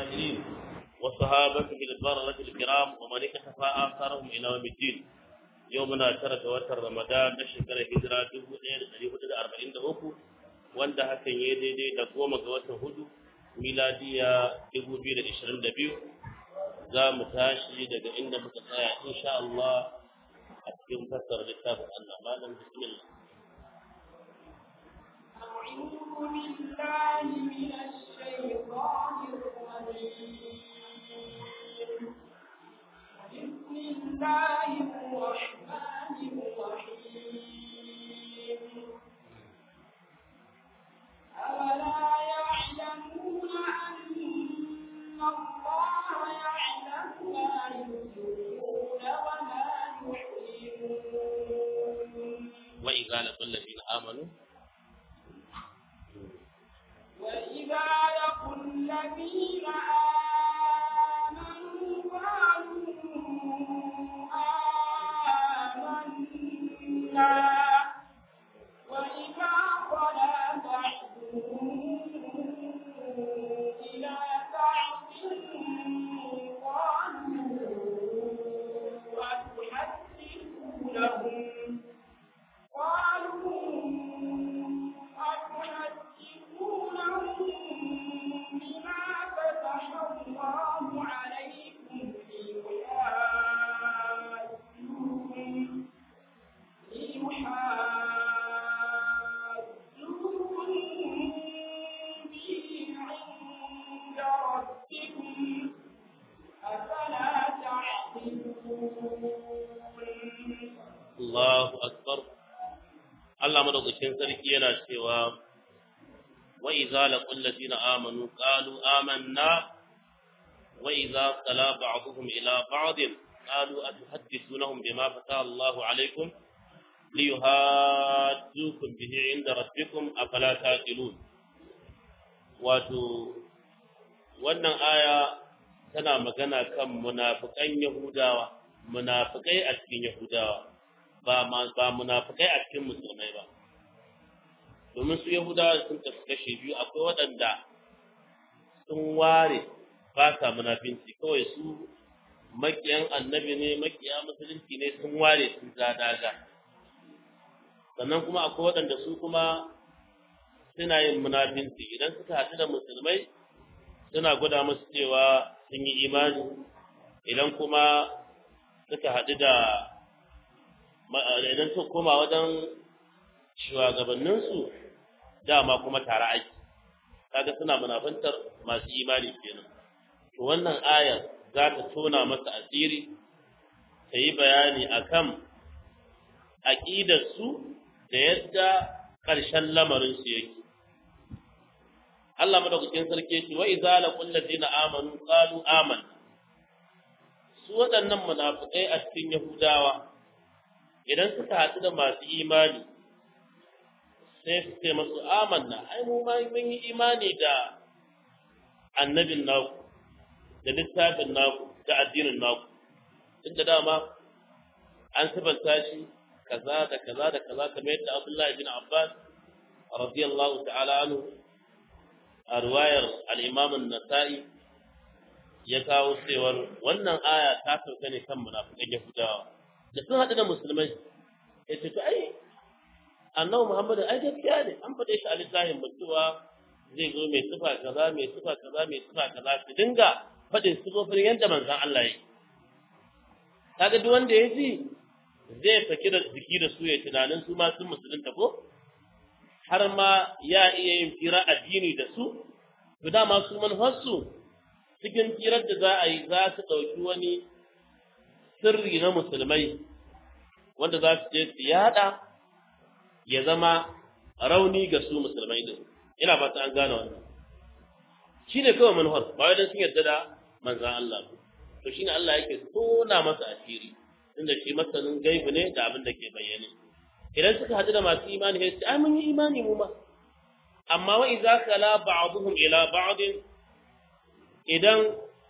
والخاسرين وصحابته البررة الكرام ومن اكتفى آثارهم إلى يوم الدين يومنا ترى وتر رمضان نشكر هجرة دبو ɗaya da ɗari hudu da arba'in da uku wanda hakan ya daidai da goma ga watan hudu miladiya dubu biyu da ishirin da biyu za mu tashi daga inda muka tsaya insha Allah a cikin fassara littafin Allah malam bismillah أعوذ بالله من الشيطان الرجيم بسم الله الرحمن الرحيم أولا يعلمون أن الله يعلم ما يسرون وما يعلنون وإذا لقوا الذين آمنوا وإذا لقوا الذين آمنوا قالوا آمنا وإذا خلا بعضهم إلى بعض قالوا أتحدثونهم قالوا أتحدثونهم بما فتح الله عليكم ليحاجوكم ليحاجوكم به عند ربكم أفلا تعقلون Allahu akbar Allah madaukakin sarki yana cewa wa idza laqul ladina amanu qalu amanna wa idza qala ba'dhum ila ba'd qalu atuhaddithunahum bima fataha Allahu alaykum liyuhajjukum bihi 'inda rabbikum afala taqilun wato wannan aya tana magana kan munafikan Yahudawa munafikai a cikin Yahudawa ba ba munafikai a cikin musulmai ba domin su yahudawa sun tafi kashe biyu akwai waɗanda sun ware ba sa munafinci kawai su makiyan annabi ne makiya musulunci ne sun ware sun daga sannan kuma akwai waɗanda su kuma suna yin munafinci idan suka haɗu da musulmai suna gwada musu cewa sun yi imani idan kuma suka haɗu da idan suka koma wajen shugabanninsu dama kuma tare aiki kaga suna munafantar masu imani kenan to wannan ayar za ta tona masa asiri ta yi bayani akan aƙidarsu da yadda ƙarshen lamarinsu yake Allah madaukakin sarki ce wa idza laqul ladina amanu qalu amanna su waɗannan munafikai a cikin Yahudawa idan suka haɗu da masu imani sai su ce masu amanna ai mu ma mun yi imani da annabin naku da littafin naku da addinin naku duk da dama an sabanta shi kaza da kaza da kaza kamar yadda Abdullahi bin Abbas radiyallahu ta'ala anhu a ruwayar al-Imam an-Nasa'i ya kawo cewar wannan aya ta sauka ne kan munafikan Yahudawa da sun haɗu da musulmai ya ce to ai annabi Muhammadu ai gaskiya ne an faɗe shi a littafin mutuwa zai zo mai sifa kaza mai sifa kaza mai sifa kaza su dinga faɗin sifofin yadda manzon Allah ya yi kaga duk wanda ya ji zai saki da jiki da su ya tunanin su ma sun musulunta ko har ma ya iya yin fira addini da su to dama su manufarsu cikin firar da za a yi za su ɗauki wani sirri na musulmai wanda za su je su yada ya zama rauni ga su musulmai din ina ba ta an gane wannan shine kawai manufar ba wai dan sun yarda da manzon Allah to shine Allah yake tona masa asiri tunda shi masanin gaibu ne da abin da ke bayyane idan suka hadu da masu imani sai su ai mun yi imani mu ma amma wa idza kala ba'dhum ila ba'd idan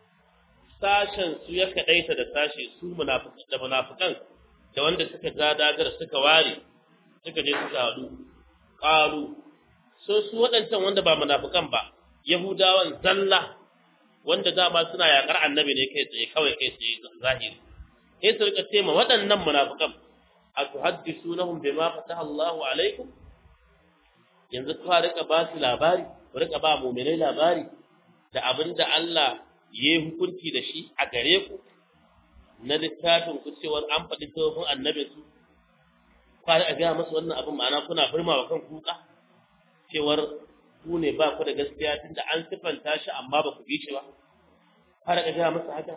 sashen su ya kadaita da sashe su munafikan da munafikan da wanda suka ja dagar suka ware suka je suka hadu qalu so su waɗancan wanda ba munafikan ba yahudawan zalla wanda dama suna yakar annabi ne kai tsaye kawai kai tsaye zahiri sai su rika ce ma waɗannan munafikan a tuhaddisunahum bima fataha Allahu alaikum yanzu ka rika ba su labari ku rika ba mu'minai labari da abinda Allah ya yi hukunci da shi a gare ku na littafin ku cewar an faɗi tsohon annabin su ka rika gaya masu wannan abin ma'ana kuna firma wa kan kuka cewar ku ne ba ku da gaskiya tunda an sifanta shi amma ba ku bi shi ba ka rika gaya masa haka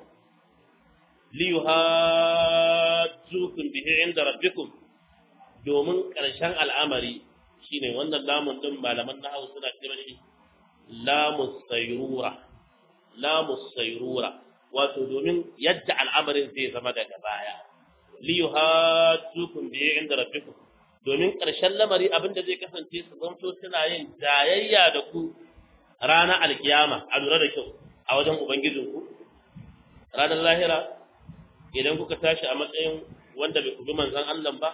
liyuhajjukum bihi inda rabbikum domin ƙarshen al'amari shine wannan lamun din malaman nahwu suna cewa shi lamus sayrura lamus sayrura wato domin yadda al'amarin zai zama daga baya liyuhajjukum bihi inda rabbikum domin ƙarshen lamari abinda zai kasance su zanto suna yin jayayya da ku ranar alkiyama a lura da kyau a wajen ubangijinku ranar lahira idan kuka tashi a matsayin wanda bai kubi manzan Allah ba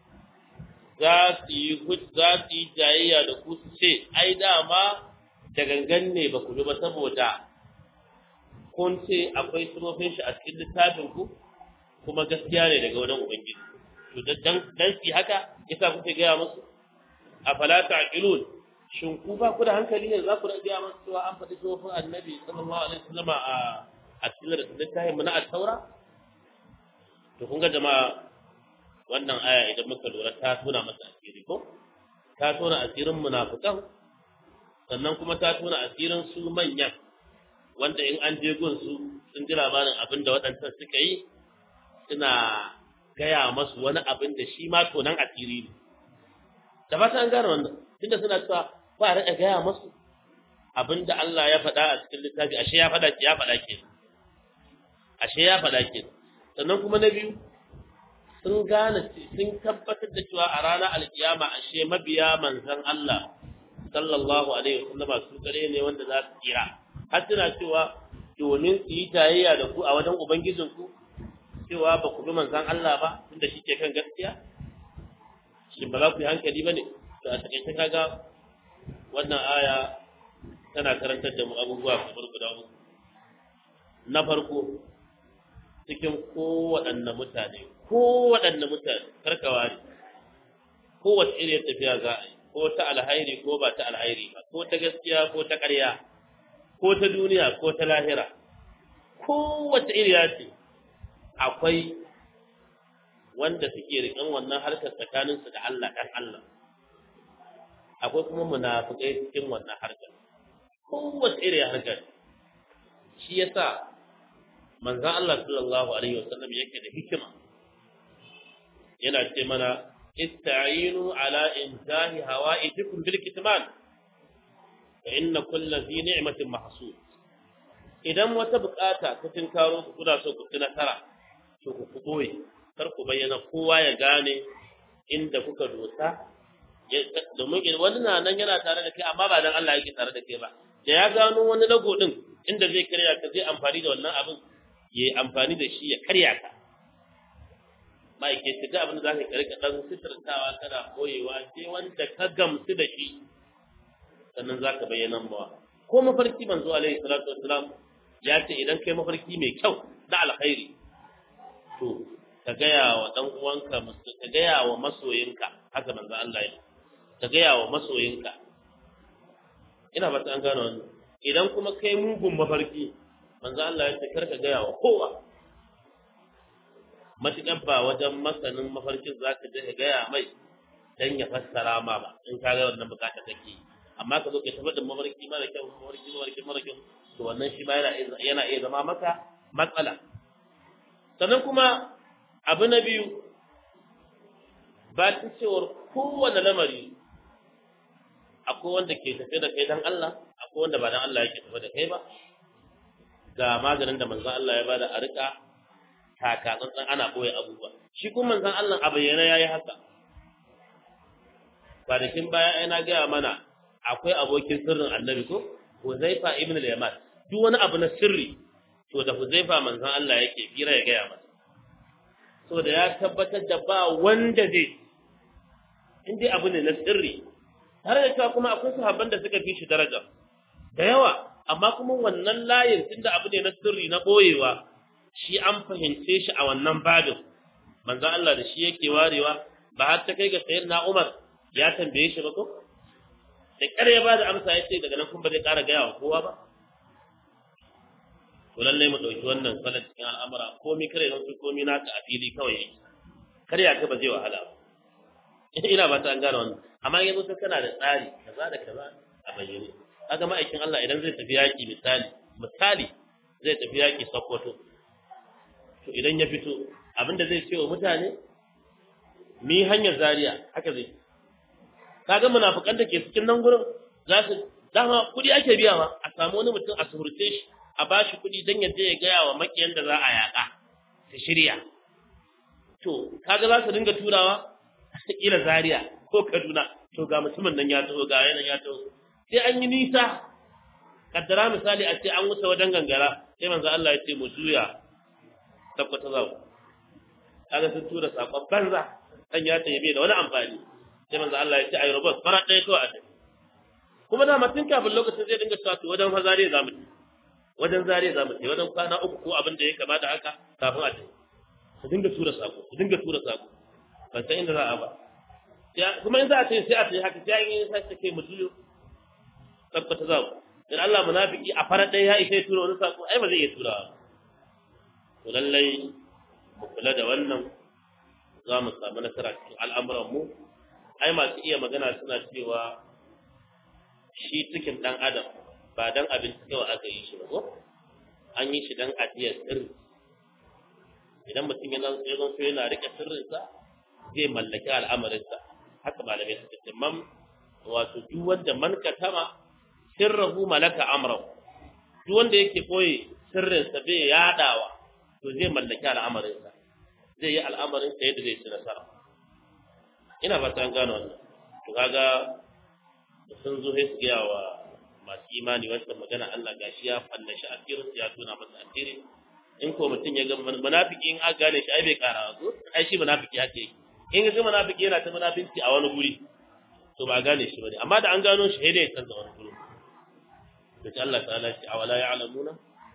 za su yi za su yi jayayya da ku su ce ai dama da gangan ne ba ku bi ba saboda kun ce akwai sunofin shi a cikin littafin ku kuma gaskiya ne daga wajen ubangiji to dan dan su haka yasa kuke gaya musu afala ta'qilun shin ku ba ku da hankali ne za ku gaya musu cewa an faɗi sunofin annabi sallallahu alaihi wasallama a a cikin littafin mu na at-taura to kun ga jama'a wannan aya idan muka lura ta tona masa asiri ko ta tona asirin munafikan sannan kuma ta tona asirin su manyan wanda in an je gun su sun ji labarin abin da waɗancan suka yi suna gaya masu wani abin da shi ma tonan asiri ne da ba ta an gane wannan tunda suna cewa ba a riƙa gaya masu abin da Allah ya faɗa a cikin littafi ashe ya faɗa ya faɗa ke ashe ya faɗa ke sannan kuma na biyu sun gane sun tabbatar da cewa a ranar alkiyama ashe mabiya manzon Allah sallallahu alaihi wasallama su kare ne wanda za su kira har suna cewa domin su yi tayayya da ku a wajen ubangijin ku cewa ba ku bi manzon Allah ba tunda shi ke kan gaskiya shi ba za ku yi hankali ba ne to a takaice kaga wannan aya tana karantar da mu abubuwa kamar guda uku na farko cikin kowaɗanne mutane kowaɗanne mutane karkawa ne kowace iriyar tafiya za a yi ko ta alhairi ko ba ta alhairi ba ko ta gaskiya ko ta ƙarya ko ta duniya ko ta lahira kowace iriya ce akwai wanda suke riƙen wannan harkar tsakaninsu da Allah ɗan Allah akwai kuma munafukai cikin wannan harkar kowace iriya harkar shi yasa manzan Allah sallallahu alaihi wasallam yake da hikima yana ce mana ista'inu ala intahi hawa'ijikum bil kitman fa inna kulli dhi ni'matin mahsud idan wata bukata ta tinkaro ku kuna so ku ci nasara to ku ku boye kar ku bayyana kowa ya gane inda kuka dosa domin wani na nan yana tare da kai amma ba dan Allah yake tare da kai ba da ya gano wani lago din inda zai karya ka zai amfani da wannan abin ya yi amfani da shi ya karya ka ma'aikaci da abin da za ka karka ɗan sitartawa kana koyewa sai wanda ka gamsu da shi sannan za ka bayyana mawa ko mafarki manzo alaihi salatu wassalam ya ce idan kai mafarki mai kyau na alkhairi to ka gaya wa ɗan uwanka ka gaya wa masoyinka haka manzo Allah ya ka gaya wa masoyinka ina fata an gano wannan idan kuma kai mugun mafarki manzo Allah ya ce karka gaya wa kowa matuƙar ba wajen masanin mafarkin za ka je ka gaya mai dan ya fassara ma ba in ka ga wannan bukata kake amma ka zo ka tafi da mafarki mara kyau mafarki mafarki mara kyau to wannan shi ma yana yana iya zama maka matsala sannan kuma abu na biyu ba ta cewar kowane lamari akwai wanda ke tafe da kai dan Allah akwai wanda ba dan Allah yake tafe da kai ba ga maganin da manzon Allah ya bada a rika taka tsantsan ana boye abubuwa shi kuma manzon Allah a bayyana yayi haka kwanakin baya ai na gaya mana akwai abokin sirrin annabi ko Huzaifa ibn al-Yaman duk wani abu na sirri to da Huzaifa manzon Allah yake fira ya gaya masa so da ya tabbatar da ba wanda zai in dai abu ne na sirri tare da cewa kuma akwai sahabban da suka fi shi daraja da yawa amma kuma wannan layin tunda abu ne na sirri na boyewa shi an fahimce shi a wannan babin manzon Allah da shi yake warewa ba har ta kai ga sayyidina Umar ya tambaye shi ba ko da ƙar ya bada amsa ya ce daga nan kun ba zai ƙara gaya wa kowa ba to lallai mu ɗauki wannan salon cikin al'amura komi kare zan su komi naka a fili kawai yake kar ya ka ba zai wahala ba ina ba ta an gane wannan amma yanzu ka kana da tsari kaza da kaza a bayyane kaga ma'aikin Allah idan zai tafi yaki misali misali zai tafi yaki Sokoto to idan ya fito abinda zai ce wa mutane mi hanyar Zaria haka zai kaga munafikan da ke cikin nan gurin za su dama kudi ake biya ma a samu wani mutum a suhurce shi a bashi kudi dan ya je ya gaya wa makiyan da za a yaka su shirya to kaga za su dinga turawa kila Zaria ko Kaduna to ga mutumin nan ya taho ga yanan ya taho sai an yi nisa kaddara misali a ce an wuce wajen gangara sai manzo Allah ya ce mu juya tabbata za kaga sun tura sakon banza dan ya tayi bai da wani amfani sai manzo Allah ya ce ayi robot fara ɗaya kawai a tafi kuma da mutun kafin lokacin zai dinga cewa to wajen fa Zaria za mu tafi wajen Zaria za mu tafi wajen kwana uku ko abin da ya kamata haka kafin a tafi su dinga tura sako su dinga tura sako ban san inda za a ba kuma in za a ce sai a ce haka sai an yi sai ta kai mu juyo tabbata za ku dan Allah munafiki a farar ɗaya ya ishe tura wani sako ai ba zai iya tura to lallai mu kula da wannan za mu samu nasara cikin al'amuran mu ai masu iya magana suna cewa shi cikin dan adam ba dan abinci kawai aka yi shi ba ko an yi shi dan ajiyar sirri idan mutum yana zan so yana rike sirrinsa zai mallaki al'amarinsa haka malamai suka ce man wato duk wanda man katama sirrahu malaka amrahu duk wanda yake koyi sirrinsa bai yadawa to zai mallaki al'amarinsa zai yi al'amarinsa yadda zai ci nasara ina ba ta gano wannan to kaga sun zo sai su gaya wa masu imani wancan magana Allah gashi ya fallashi asirinsa ya tona masa asiri in ko mutum ya ga munafiki in aka gane shi ai bai kara ko ai shi munafiki haka yake in ga munafiki yana ta munafinci a wani guri to ba gane shi bane amma da an gano shi sai dai ya canza wani guri to sai Allah ta'ala shi awala ya'lamuna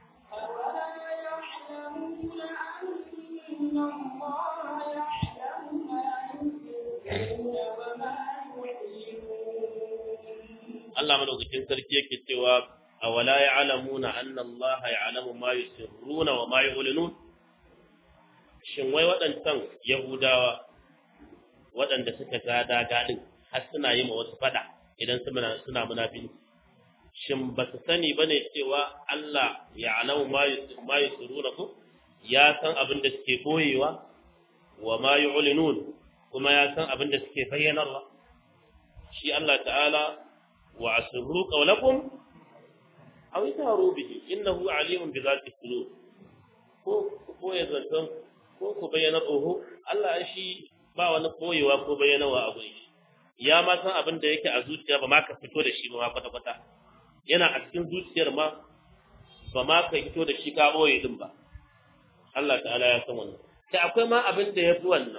Allah madaukakin sarki yake cewa awala ya'lamuna anna Allah ya'lamu ma yusirruna wa ma yu'linun shin wai waɗancan yahudawa waɗanda suka gada gadin har suna yi ma wasu fada idan suna suna munafinci shin ba su sani bane cewa Allah ya'lamu ma ma yusirruna ko ya san abin da suke boyewa wa ma yu'linun kuma ya san abin da suke bayyanarwa shi Allah ta'ala wa asirru qawlakum aw taru bihi innahu alimun bi zati sudur ko ko ya zantan ko ku bayyana oho Allah shi ba wani koyewa ko bayyanawa a gurin shi ya ma san abin da yake a zuciya ba ma ka fito da shi ba ma kwata kwata yana a cikin zuciyar ma ba ma ka fito da shi ka boye din ba Allah ta'ala ya san wannan sai akwai ma abin da yafi wannan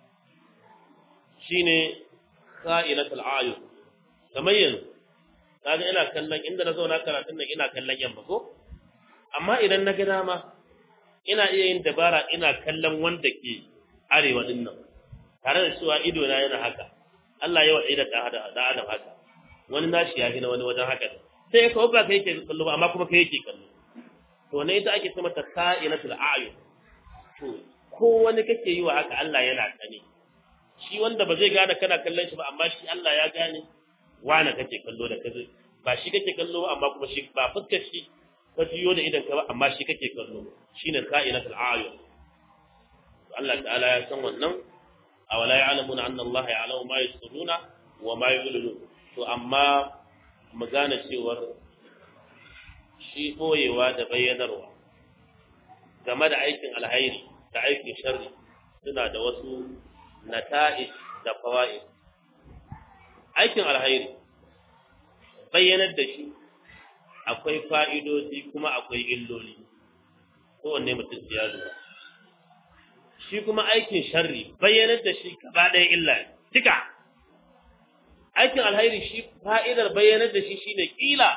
shine sa'ilatul ayun kamar yanzu kaga ina kallon inda na zauna karatun nan ina kallon yamma ko amma idan na ga dama ina iya yin dabara ina kallon wanda ke arewa din nan tare da cewa ido na yana haka Allah ya wada da hada da adam haka wani nashi ya na wani wajen haka sai ya kawo ba kai yake kallo ba amma kuma kai yake kallo to ne ita ake cewa sa'inatul a'yun to ko wani kake yi wa haka Allah yana sani shi wanda ba zai gane kana kallon shi ba amma shi Allah ya gane wane kake kallo da kaze ba shi kake kallo ba amma kuma shi ba fuskar shi ka jiyo da idan ka ba amma shi kake kallo shine ka'inatul ayun Allah ta'ala ya san wannan awala ya'lamuna anna Allah ya'lamu ma yusirruna wa ma yu'linun to amma mu gane cewar shi boyewa da bayyanarwa game da aikin alhairi da aikin sharri suna da wasu nata'ij da fawaid aikin alhairi bayyanar da shi akwai fa'idodi kuma akwai illoli kowanne mutum ya zuwa shi kuma aikin sharri bayyanar da shi gaba ɗaya illa duka aikin alhairi shi fa'idar bayyanar da shi shine kila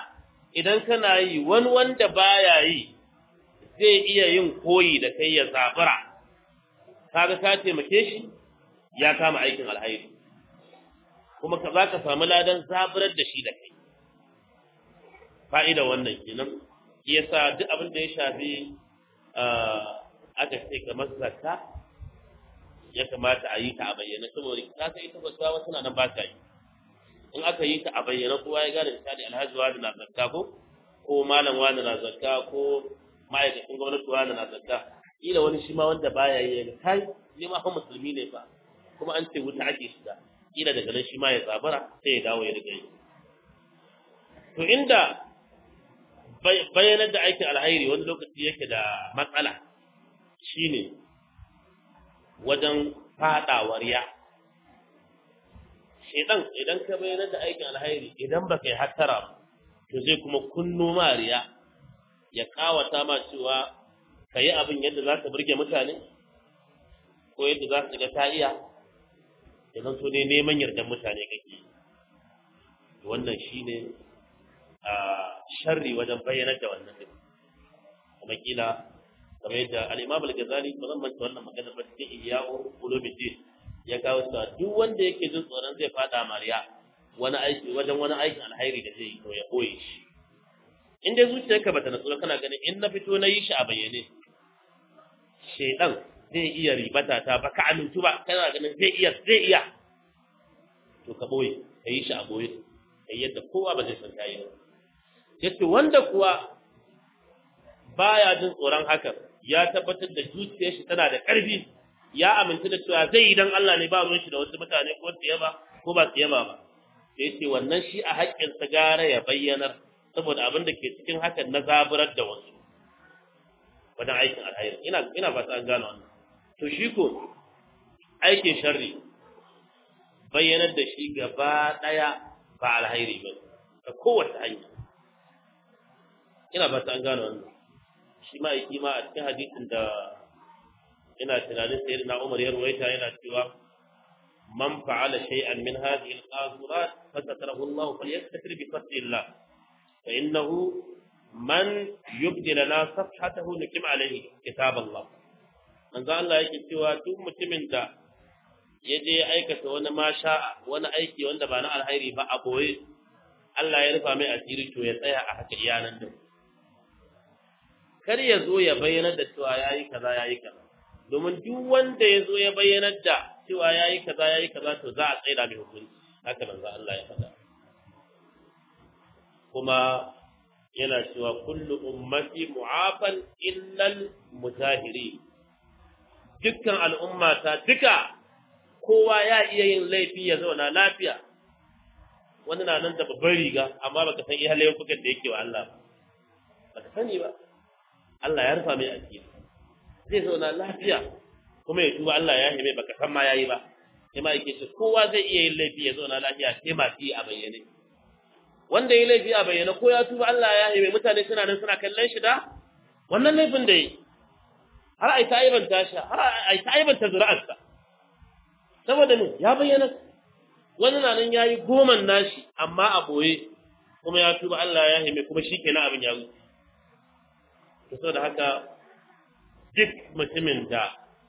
idan kana yi wani wanda baya yi zai iya yin koyi da kai ya zabura kaga ka taimake shi ya kama aikin alhairi kuma ka za ka samu ladan zaburar da shi da kai fa'ida wannan kenan shi yasa duk abin da ya shafi aka ce kamar zakka ya kamata a yi ta a bayyana saboda ka san ita zakka wasu na nan ba ta yi in aka yi ta a bayyana kowa ya gane misali alhaji wani na zakka ko ko malam wani na zakka ko ma'aikacin gwamnati wani na zakka kila wani shi ma wanda baya yi ya kai ni ma fa musulmi ne fa kuma an ce wuta ake shiga kila daga nan shi ma ya zabara sai ya dawo ya riga yi to inda bayanar da aikin alhairi wani lokaci yake da matsala shine wajen fadawar ya shedan idan ka bayyana da aikin alhairi idan baka yi hattara to zai kuma kunno mariya ya kawata ma cewa ka yi abin yadda za ka burge mutane ko yadda za su ga ta iya idan so ne neman yardan mutane kake wannan shine a sharri wajen bayyanar da wannan din kuma kila kamar yadda al-Imam al-Ghazali ba zan manta wannan magana ba cikin Ihya'u Ulumuddin ya kawo cewa duk wanda yake jin tsoron zai fada mariya wani aiki wajen wani aikin alhairi da zai yi to ya boye shi in dai zuciyarka bata natsu kana ganin in na fito na yi shi a bayyane shedan zai iya ribata ta ba ka amintu ba kana ganin zai iya zai iya to ka boye ka yi shi a boye kai yadda kowa ba zai san kayi ba yace wanda kuwa baya jin tsoron hakan ya tabbatar da zuciyar shi tana da ƙarfi ya amintu da cewa zai yi dan Allah ne ba ruwan shi da wasu mutane ko su yaba ko ba su yaba ba sai yace wannan shi a haƙƙin sa gara ya bayyanar saboda abin da ke cikin hakan na zaburar da wasu wajen aikin alhairi ina ina fata an gano wannan to shi ko aikin sharri bayyanar da shi gaba daya ba alhairi ba ta kowace hanya ina fata an gano wannan shi ma yi ma a cikin hadisin da ina tunanin sai na Umar ya ruwaita yana cewa man fa'ala shay'an min hadhihi al-qazurat fasatarahu Allah falyastakbir bi fadlillah fa innahu man yubdi lana safhatahu nukim alayhi kitab Allah manzo Allah yake cewa duk mutumin da ya je ya aikata wani masha wani aiki wanda ba na alhairi ba a boye Allah ya rufa mai asiri to ya tsaya a haka iyanan din kar ya zo ya bayyana da cewa yayi kaza yayi kaza domin duk wanda ya zo ya bayyana da cewa yayi kaza yayi kaza to za a tsaida mai hukunci haka manzo Allah ya faɗa kuma yana cewa kullu ummati mu'afan illal mutahiri dukkan al'ummata duka kowa ya iya yin laifi ya zauna lafiya wani na nan da babban riga amma baka san iya laifukan da yake wa Allah ba baka sani ba Allah ya rufa mai asiri zai zauna lafiya kuma ya tuba Allah ya hime baka san ma yayi ba sai ma yake ce kowa zai iya yin laifi ya zauna lafiya sai ma fi a bayyane wanda ya laifi a bayyane ko ya tuba Allah ya hime mutane suna nan suna kallon shi da wannan laifin da yi har ai ta aibanta shi har ai ta aibanta zuri'arsa saboda ne ya bayyana wani na nan yayi goman nashi amma a boye kuma ya tuba Allah ya hime kuma shikenan abin ya wuce to saboda haka duk mutumin da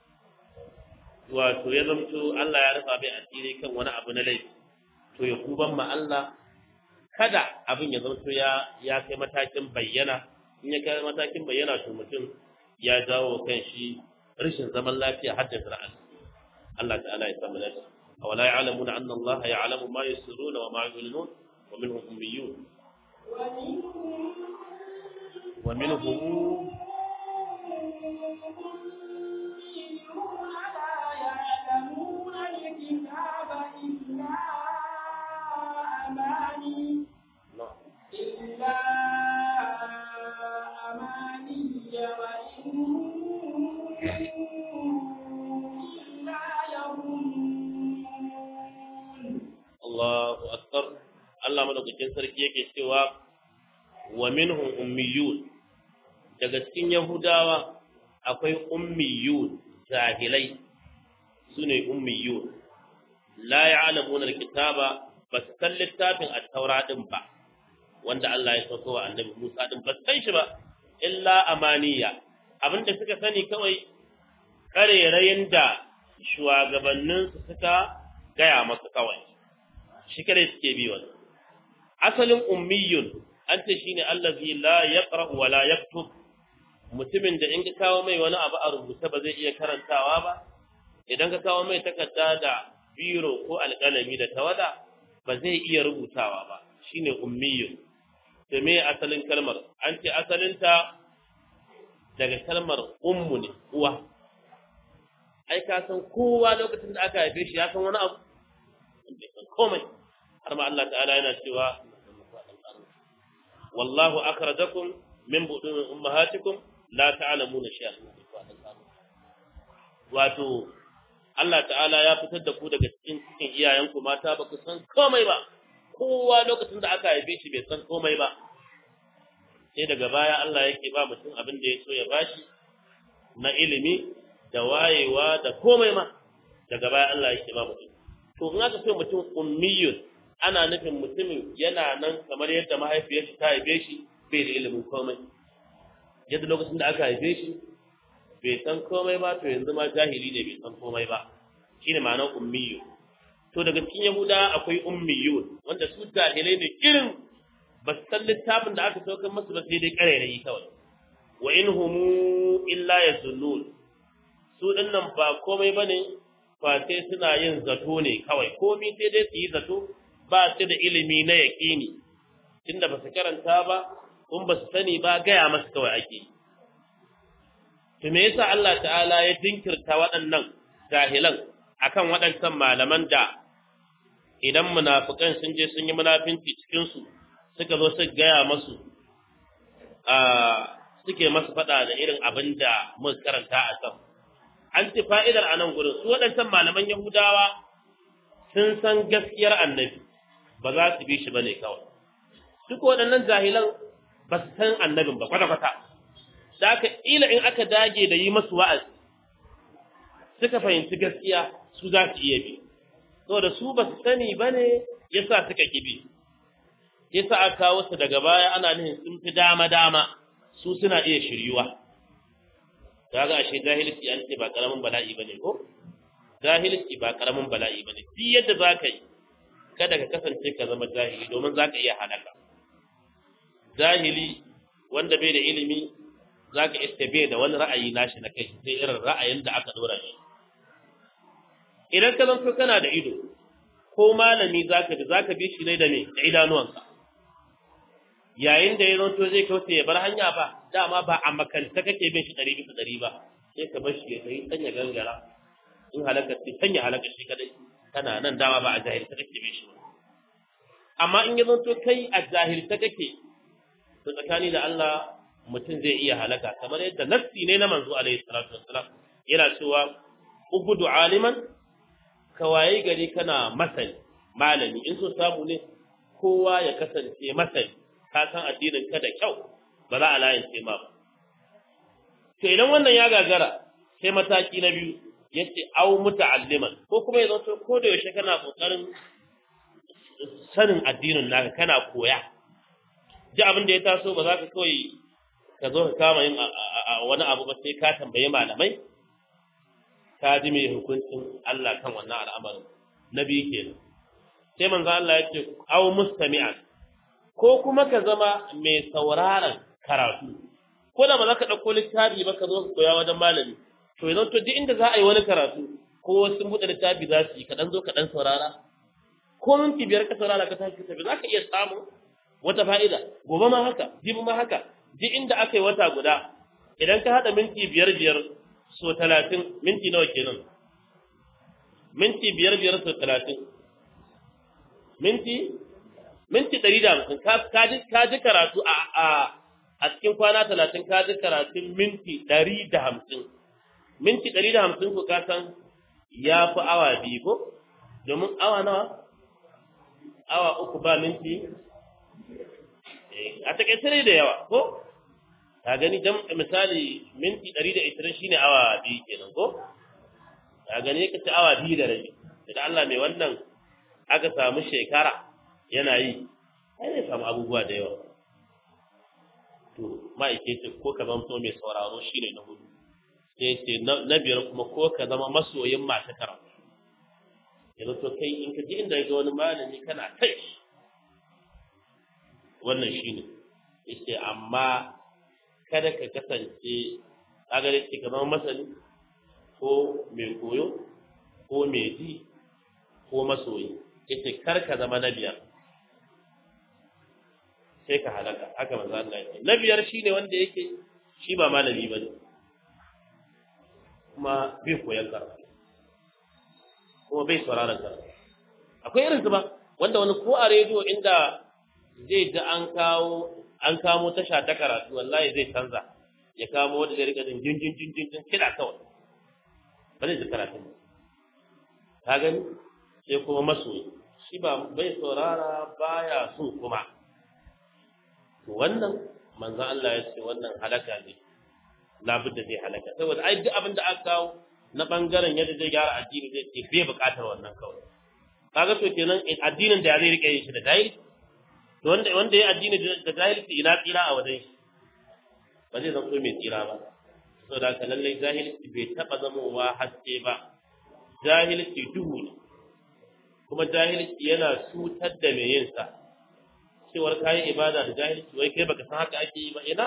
wato ya zamto Allah ya rufa bai asiri kan wani abu na laifi to ya kuban ma Allah kada abin ya zamto ya ya kai matakin bayyana in ya kai matakin bayyana to mutum ya jawo kan shi rashin zaman lafiya har da zira'an Allah ta'ala ya samu lafiya awala ya'lamuna anna Allah ya'lamu ma yusirruna wa ma yu'linun wa minhum ummiyun wa minhum إلا أماني وإن إلا يظنون Allahu akbar Allah madaukakin sarki yake cewa wa minhum ummiyun daga cikin yahudawa akwai ummiyun jahilai sune ummiyun la ya'lamuna alkitaba bas san littafin at-taura din ba wanda Allah ya sauko wa annabi Musa din ba san shi ba illa amaniya abinda suka sani kawai karerayin da shugabannin su suka gaya masa kawai shi kare suke bi wannan asalin ummiyun an ce shine allazi la yaqra wa la yaktub mutumin da in ka kawo mai wani abu a rubuce ba zai iya karantawa ba idan ka kawo mai takarda da biro ko alƙalami da tawada ba zai iya rubutawa ba shine ummiyun to me asalin kalmar an ce asalinta daga kalmar ummu ne uwa ai ka san kowa lokacin da aka haife shi ya san wani abu bai san komai har ma Allah ta'ala yana cewa wallahu akhrajakum min budun ummahatikum la ta'lamuna shay'an wato Allah ta'ala ya fitar da ku daga cikin cikin iyayenku mata ba ku san komai ba kowa lokacin da aka haife shi bai san komai ba sai daga baya Allah yake ba mutum abin da ya so ya bashi na ilimi da wayewa da komai ma daga baya Allah yake ba mutum to in aka ce mutum ummiyun ana nufin mutumin yana nan kamar yadda mahaifiyarsa ta haife shi bai da ilimin komai yadda lokacin da aka haife shi bai san komai ba to yanzu ma jahili ne bai san komai ba shine ma'anar ummiyu to daga cikin yahuda akwai ummiyun wanda su jahilai ne irin ba su san littafin da aka saukar masu ba sai dai ƙarairayi kawai wa in humu illa yazunnun su dinnan ba komai bane fa sai suna yin zato ne kawai komai sai dai su yi zato ba su da ilimi na yaƙini tunda ba su karanta ba kun ba su sani ba gaya masu kawai ake yi to me yasa Allah ta'ala ya dinkirta waɗannan jahilan akan waɗancan malaman da idan munafikan sun je sun yi munafinci cikin su suka zo su gaya masu a suke masu faɗa da irin abin da muka karanta a can an ci fa'idar a nan gurin su waɗancan malaman yahudawa sun san gaskiyar annabi ba za su bi shi ba ne kawai duk waɗannan jahilan ba su san annabin ba kwata-kwata da aka ila in aka dage da yi masu wa'azi suka fahimci gaskiya su za su iya bi saboda su ba su sani ba ne ya sa suka kibi ya sa aka kawo su daga baya ana nihin sun fi dama-dama su suna iya shiryuwa ta ga ashe jahilci an ce ba karamin bala'i ba ne ko jahilci ba karamin bala'i ba ne duk yadda za ka yi kada ka kasance ka zama jahili domin za ka iya halaka jahili wanda bai da ilimi za ka iske bai da wani ra'ayi nashi na kai sai irin ra'ayin da aka dora shi idan ka zanto kana da ido ko malami za ka bi za ka bi shi ne da me da idanuwanka yayin da ya zanto zai kauce ya bar hanya ba dama ba a makanta kake bin shi ɗari bisa ɗari ba sai ka bar shi ya kai sanya gangara in halakar sai sanya halakar shi kadai kana nan dama ba a jahilta kake bin shi ba amma in ya zanto kai a jahilta kake to tsakani da Allah mutum zai iya halaka kamar yadda nassi ne na manzo alaihi salatu wassalam yana cewa ubudu aliman ka waye gari kana masani malami in so samu ne kowa ya kasance masani ka san addinin ka da kyau ba za a layance ma ba to idan wannan ya gagara sai mataki na biyu yace au muta'alliman ko kuma ya zanto ko da yaushe kana kokarin sanin addinin naka kana koya ji abin da ya taso ba za ka kawai ka zo ka kama yin wani abu ba sai ka tambayi malamai ka ji mai hukuncin Allah kan wannan al'amarin na biyu kenan sai manzo Allah ya ce aw mustami'an ko kuma ka zama mai sauraron karatu ko da ba za ka ɗauko littafi ba ka zo ka koya wajen malami to yanzu to duk inda za a yi wani karatu ko sun buɗe littafi za su yi ka ɗan zo ka ɗan saurara ko minti biyar ka saurara ka tashi ka tafi za ka iya samun wata fa'ida gobe ma haka jibi ma haka duk inda aka yi wata guda idan ka haɗa minti biyar biyar so talatin minti nawa kenan minti biyar biyar so talatin minti minti ɗari da hamsin ka ji karatu a a a cikin kwana talatin ka ji karatun minti ɗari da hamsin minti ɗari da hamsin ko ka san ya fi awa biyu ko domin awa nawa awa uku ba minti a takaice ne da yawa ko ka gani dan misali minti 120 shine awa biyu kenan ko ka gani kace awa biyu da rabi da Allah mai wannan aka samu shekara yana yi ai zai samu abubuwa da yawa to ma'aikaci ko ka zama mai sauraro shine na hudu sai ce na biyar kuma ko ka zama masoyin masu karatu yanzu to kai in ka ji inda ga wani malami kana kai wannan shine yace amma kada ka kasance agare ce ka zama masani ko mai koyo ko mai ji ko masoyi yace kar ka zama na biyar sai ka halaka haka manzo Allah ya ce na biyar shine wanda yake shi ba malami bane kuma bai koyan karatu kuma bai sauraron karatu akwai irin su ba wanda wani ko a rediyo inda zai ga an kawo an kamo tasha ta karatu wallahi zai canza ya kamo wanda zai rika jin jin jin jin jin kida kawai ba zai ji karatu ba ka gani sai kuma masoyi shi ba bai saurara baya so kuma to wannan manzon Allah ya ce wannan halaka ne labudda zai halaka saboda ai duk abin da aka kawo na bangaren yadda zai gyara addini zai ce bai buƙatar wannan kawai kaga to kenan addinin da zai rike yin shi da jahilci to wanda wanda ya addini da jahilci ina tsira a wajen shi ba zai zama mai tsira ba saboda haka lallai jahilci bai taɓa zamowa haske ba jahilci duhu ne kuma jahilci yana cutar da mai yin sa cewar kayi ibada da jahilci wai kai baka san haka ake yi ba ina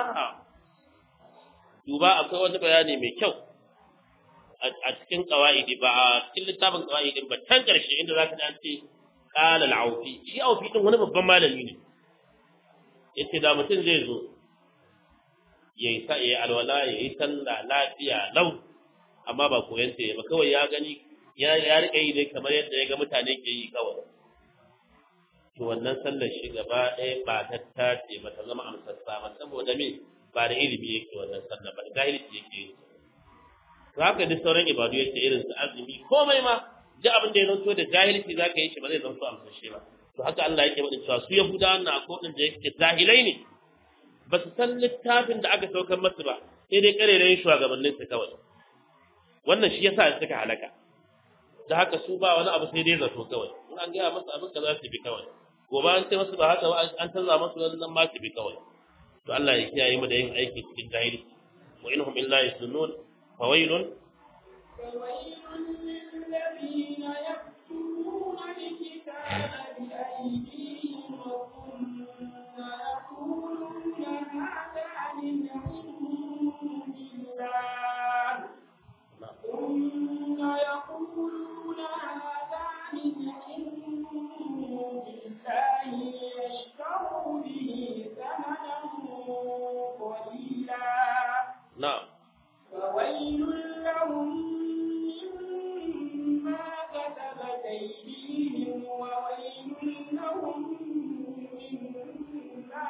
duba akwai wani bayani mai kyau a cikin qawaidi ba a cikin littafin qawaidin ba tan karshe inda zaka ji an ce qala al-aufi shi aufi din wani babban malami ne yace da mutum zai zo yayi sa yayi alwala yayi sallah lafiya lau amma ba koyan ta ba kawai ya gani ya ya rike yi dai kamar yadda ya ga mutane ke yi kawai to wannan sallar shi gaba ɗaya ba ta tace ba ta zama amsassa ba saboda me ba da ilimi yake wannan sallar ba da jahilci yake yi to haka duk sauran ibadu yake irin su azumi komai ma duk abin da ya zanto da jahilci za ka yi shi ba zai zanto amsashe ba to haka Allah yake faɗin cewa su Yahudawa na akwai da yake jahilai ne ba su san littafin da aka saukar masu ba sai dai karerayin shugabannin su kawai wannan shi yasa suka halaka da haka su ba wani abu sai dai zato kawai in an gaya masu abin ka za su bi kawai gobe an ce masu ba haka ba an canza masu wannan ma su bi kawai to Allah ya kiyaye mu da yin aiki cikin jahilci wa inhum illa yasunun fawailun فويل للذين يكتبون الكتاب بأيديهم ثم يقولون هذا من عند الله ثم يقولون هذا من عند الله ليشتروا به ثمنا قليلا na'am فويل لهم مما كتبت أيديهم وويل لهم مما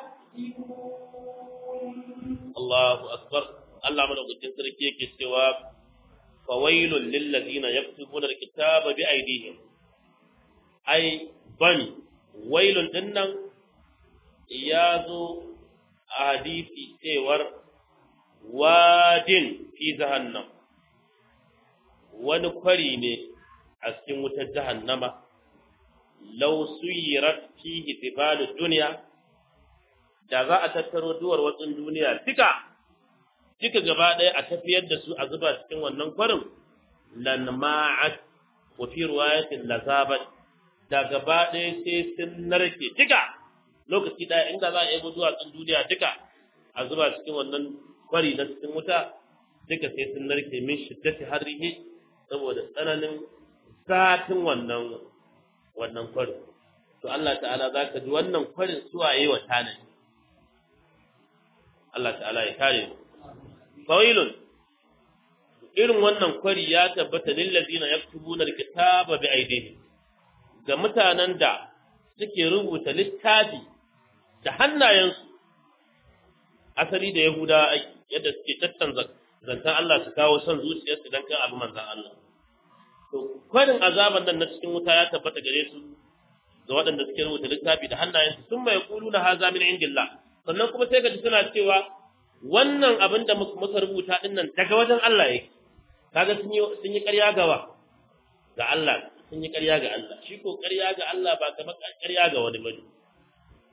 يكسبون Allahu akbar Allah madaukakin sarki yake cewa fawailul lil ladina yaktubuna alkitaba bi aydihim ai bani wailun dinnan ya zo a hadisi cewar wadin fi jahannam wani kwari ne a cikin wutar jahannama law suyirat fihi tibalu dunya da za a tattaro duwar watsin duniya duka duka gaba ɗaya a tafiyar da su a zuba cikin wannan kwarin lan ma'at wa fi riwayatin lazabat da gaba ɗaya sai sun narke duka lokaci ɗaya inda za a yi duwatsun duniya duka a zuba cikin wannan kwari na cikin wuta duka sai sun narke min shiddati harrihi saboda tsananin zatin wannan wannan kwarin to Allah ta'ala za ka ji wannan kwarin suwaye wa tanadi Allah ta'ala ya kare mu fawailun irin wannan kwari ya tabbata lil ladina yaktubuna alkitaba bi aydihim ga mutanen da suke rubuta littafi da hannayensu asali da yahuda yadda suke tattanza zantan Allah su kawo son zuciyarsu dan kan abu manzan Allah to kwarin azaban nan na cikin wuta ya tabbata gare su ga waɗanda suke rubuta littafi da hannayensu sun mai kulu na haza min indillah sannan kuma sai ka ji suna cewa wannan abin da muka rubuta din nan daga wajen Allah yake kaga sun yi sun yi ƙarya gawa ga Allah sun yi ƙarya ga Allah shi ko ƙarya ga Allah ba kamar ƙarya ga wani bane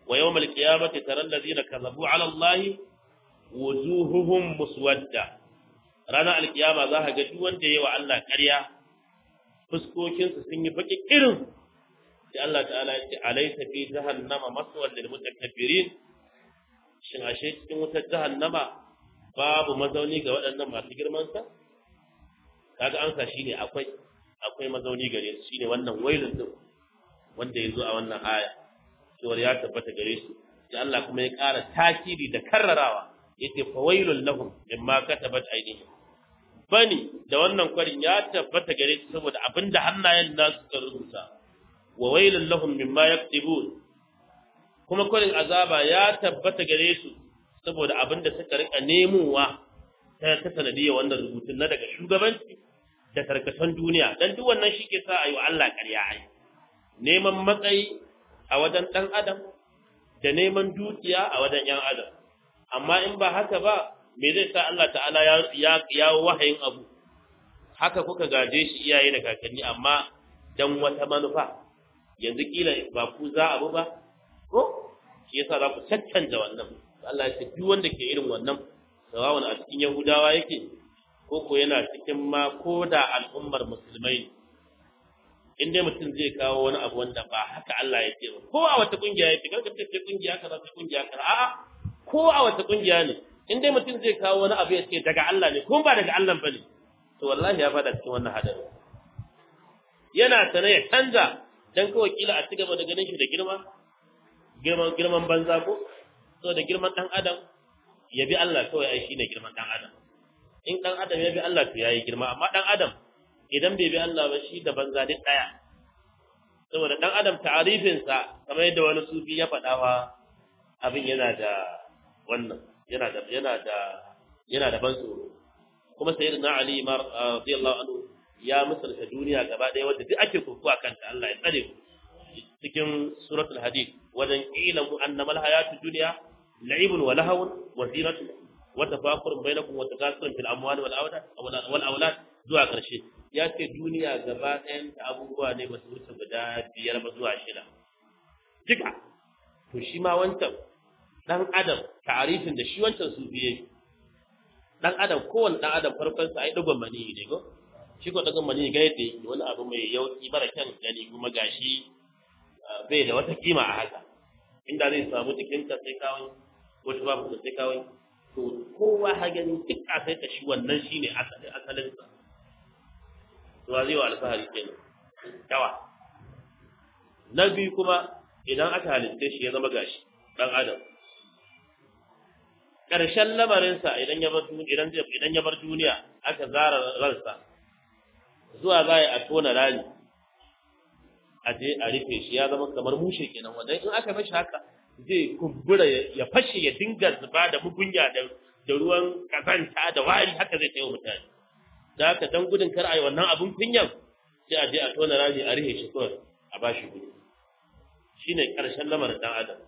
wa yawmal qiyamati taral ladina kadhabu ala allahi wujuhuhum muswadda ranar alkiyama za ka ga duk wanda yayi wa Allah ƙarya fuskokinsu sun yi baki irin sai Allah ta'ala ya ce alaysa fi jahannama maswal lil mutakabbirin shin ashe cikin wutar jahannama babu mazauni ga waɗannan masu girman sa kaga ansa shine akwai akwai mazauni gare su shine wannan wailun din wanda yazo a wannan aya cewa ya tabbata gare su sai Allah kuma ya ƙara takiri da karrarawa yace fa wailul lahum mimma katabat aydihim bani da wannan kwarin ya tabbata gare su saboda abinda hannayen nasu suka rubuta wa wailul lahum mimma yaktubun kuma kwarin azaba ya tabbata gare su saboda abinda suka rika nemowa ta ta sanadiyar wannan rubutun na daga shugabanci da karkatan duniya dan duk wannan shi ke sa ayi wa Allah ƙarya ai neman matsayi a wajen dan adam da neman dukiya a wajen yan adam amma in ba haka ba me zai sa Allah ta'ala ya ya wahayin abu haka kuka gaje shi iyaye da kakanni amma dan wata manufa yanzu kila ba ku za abu ba ko shi yasa za ku caccanta wannan Allah ya ce duk wanda ke irin wannan sawawan a cikin Yahudawa yake ko ko yana cikin ma ko da al'ummar musulmai in dai mutum zai kawo wani abu wanda ba haka Allah ya ce ba ko a wata kungiya yake karka ce kungiya kaza ta kungiya kaza a'a ko a wata kungiya ne in dai mutum zai kawo wani abu ya ce daga Allah ne kuma ba daga Allah bane to wallahi ya fada cikin wannan hadari yana tana ya canza dan kawai kila a cigaba da ganin shi da girma girman girman banza ko so da girman dan adam ya bi Allah kawai ai shine girman dan adam in dan adam ya bi Allah to yayi girma amma dan adam idan bai bi Allah ba shi da banza duk daya saboda dan adam ta'arifin sa kamar yadda wani sufi ya faɗa wa abin yana da wannan yana da yana da yana da ban tsoro kuma sayyidina ali mar radiyallahu anhu ya misalta duniya gaba ɗaya wanda duk ake kurkuwa kanta Allah ya tsare ku cikin suratul hadid wajen ilamu annama alhayatu dunya la'ibun wa lahawun wa zinatun wa tafakurun bainakum wa takasurun fil amwali wal awlad wal awlad zuwa karshe ya ce duniya gaba ɗayan ta abubuwa ne ba su wuce guda biyar ba zuwa shida duka to shi ma wancan dan adam ta'arifin da shi wancan su biye dan adam kowanne dan adam farkon sa ai dugon mani ne go shi ko dugon mani ga yadda wani abu mai yauki mara kyan gani kuma gashi bai da wata kima a haka inda zai samu cikin ka sai kawai ko shi babu sai kawai to kowa ha gani duk a sai ta shi wannan shine asalin asalin sa to zai wa alfahari kenan dawa na biyu kuma idan aka halitta shi ya zama gashi dan adam ƙarshen lamarinsa idan ya bar idan idan ya bar duniya aka zara ransa zuwa za a tona rani a je a rufe shi ya zama kamar mushe kenan wanda in aka mashi haka zai kumbura ya fashe ya dinga zuba da mugunya da da ruwan kazanta da wari haka zai kai mutane da haka dan gudun kar a yi wannan abun kunyan sai a je a tona rani a rufe shi kawai a bashi gudu shine ƙarshen lamarin dan adam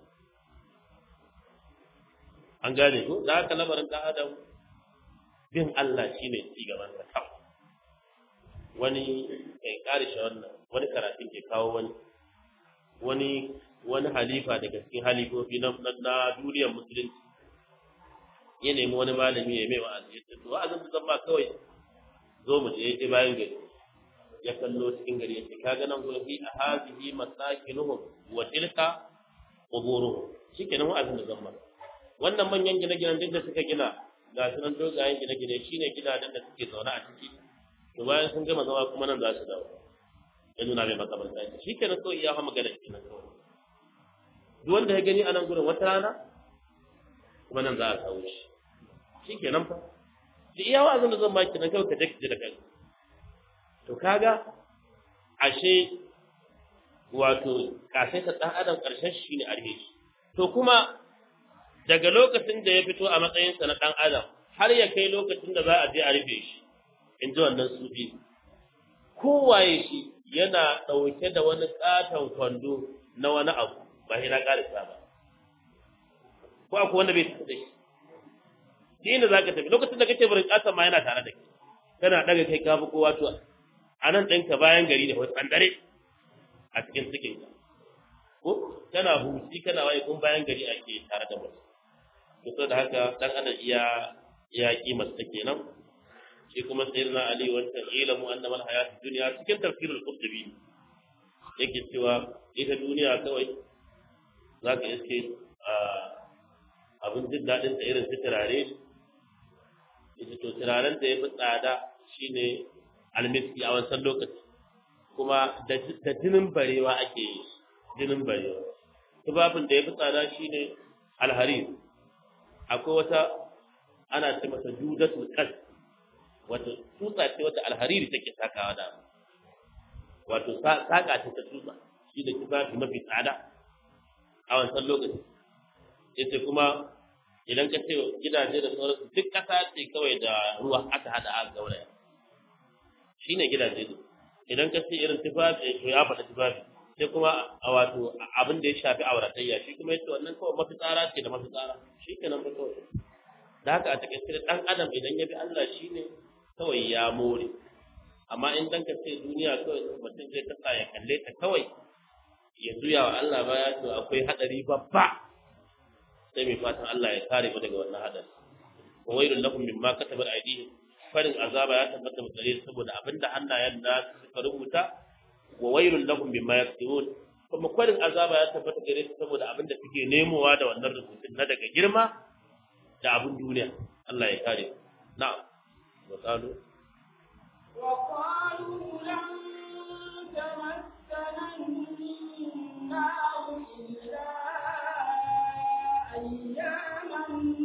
an gane ko da haka lamarin dan adam bin Allah shine ci gaban sa kawai wani kai karishe wannan wani karatun ke kawo wani wani wani halifa daga cikin halifofi na na duniyar musulunci ya nemi wani malami ya mai wa'azi ya ce to wa'azin da zan ba kawai zo mu je ya bayan gari ya kallo cikin gari ya ce kaga nan gurin fi ahazihi masakinuhum wa tilka quburuhum shikenan wa'azin da zan ba wannan manyan gine-ginen duk da suka gina ga su nan dogayen gine-gine shine gidajen da suke zaune a ciki to bayan sun gama zama kuma nan za su dawo ya nuna mai makabarta ce shi kenan kawai ya hama gada kenan kawai duk wanda ya gani a nan gurin wata rana kuma nan za a kawo shi shi kenan fa da iya wa'azin da zan baki nan kawai ka je ka ji da kai to kaga ashe wato kasai ta dan adam karshen shi ne arhe shi to kuma daga lokacin da ya fito a matsayinsa na dan adam har ya kai lokacin da za a je a rufe shi in ji wannan sufi kowaye shi yana ɗauke da wani ƙaton kwando na wani abu ba shi na ƙarisa ba ko akwai wanda bai tafi da shi shi inda za ka tafi lokacin da kake barin ƙaton ma yana tare da kai kana ɗaga kai kafi kowa to a nan ɗinka bayan gari da wani ɓandare a cikin cikinka ko kana huci kana waye kun bayan gari ake tare da mutum to saboda haka dan adam iya ya kimar ta kenan shi kuma sayyidina ali wannan ilmu annama alhayatu dunya cikin tafsirul qurtubi yake cewa ita duniya kawai zaka iske abin jin daɗin ta irin su turare ita to turaren da ya fi tsada shine almiski a wancan lokaci kuma da jinin barewa ake yi jinin barewa tubabin da ya fi tsada shine alharir akwai wata ana ce masa judatul qas wato tutsa ce wata alhariri take sakawa da wato saka ce ta tutsa shi da tufafi mafi tsada a wancan lokaci yace kuma idan ka ce gidaje da sauransu duk ƙasa ce kawai da ruwa aka hada a gauraya shi ne gidaje ne idan ka ce irin tufafi to ya faɗa tufafi sai kuma a wato abin da ya shafi auratayya shi kuma yace wannan kawai mafitsara ce da mafitsara shi kenan ba kawai da haka a takaice da ɗan adam idan ya bi Allah shi ne kawai ya more amma in dan ka ce duniya kawai mutum zai kasa ya kalle ta kawai ya juya wa Allah baya to akwai hadari babba sai mai fatan Allah ya kare mu daga wannan hadari wa wailul lahum mimma katabat aydihim farin azaba ya tabbata gare su saboda abinda hannayen da suka rubuta wa wailul lahum mimma yaktubun kuma kwarin azaba ya tabbata gare su saboda abinda suke nemowa da wannan rubutun na daga girma da abin duniya Allah ya kare na'am wa qalu وقالوا لن تمسنا النار إلا أياما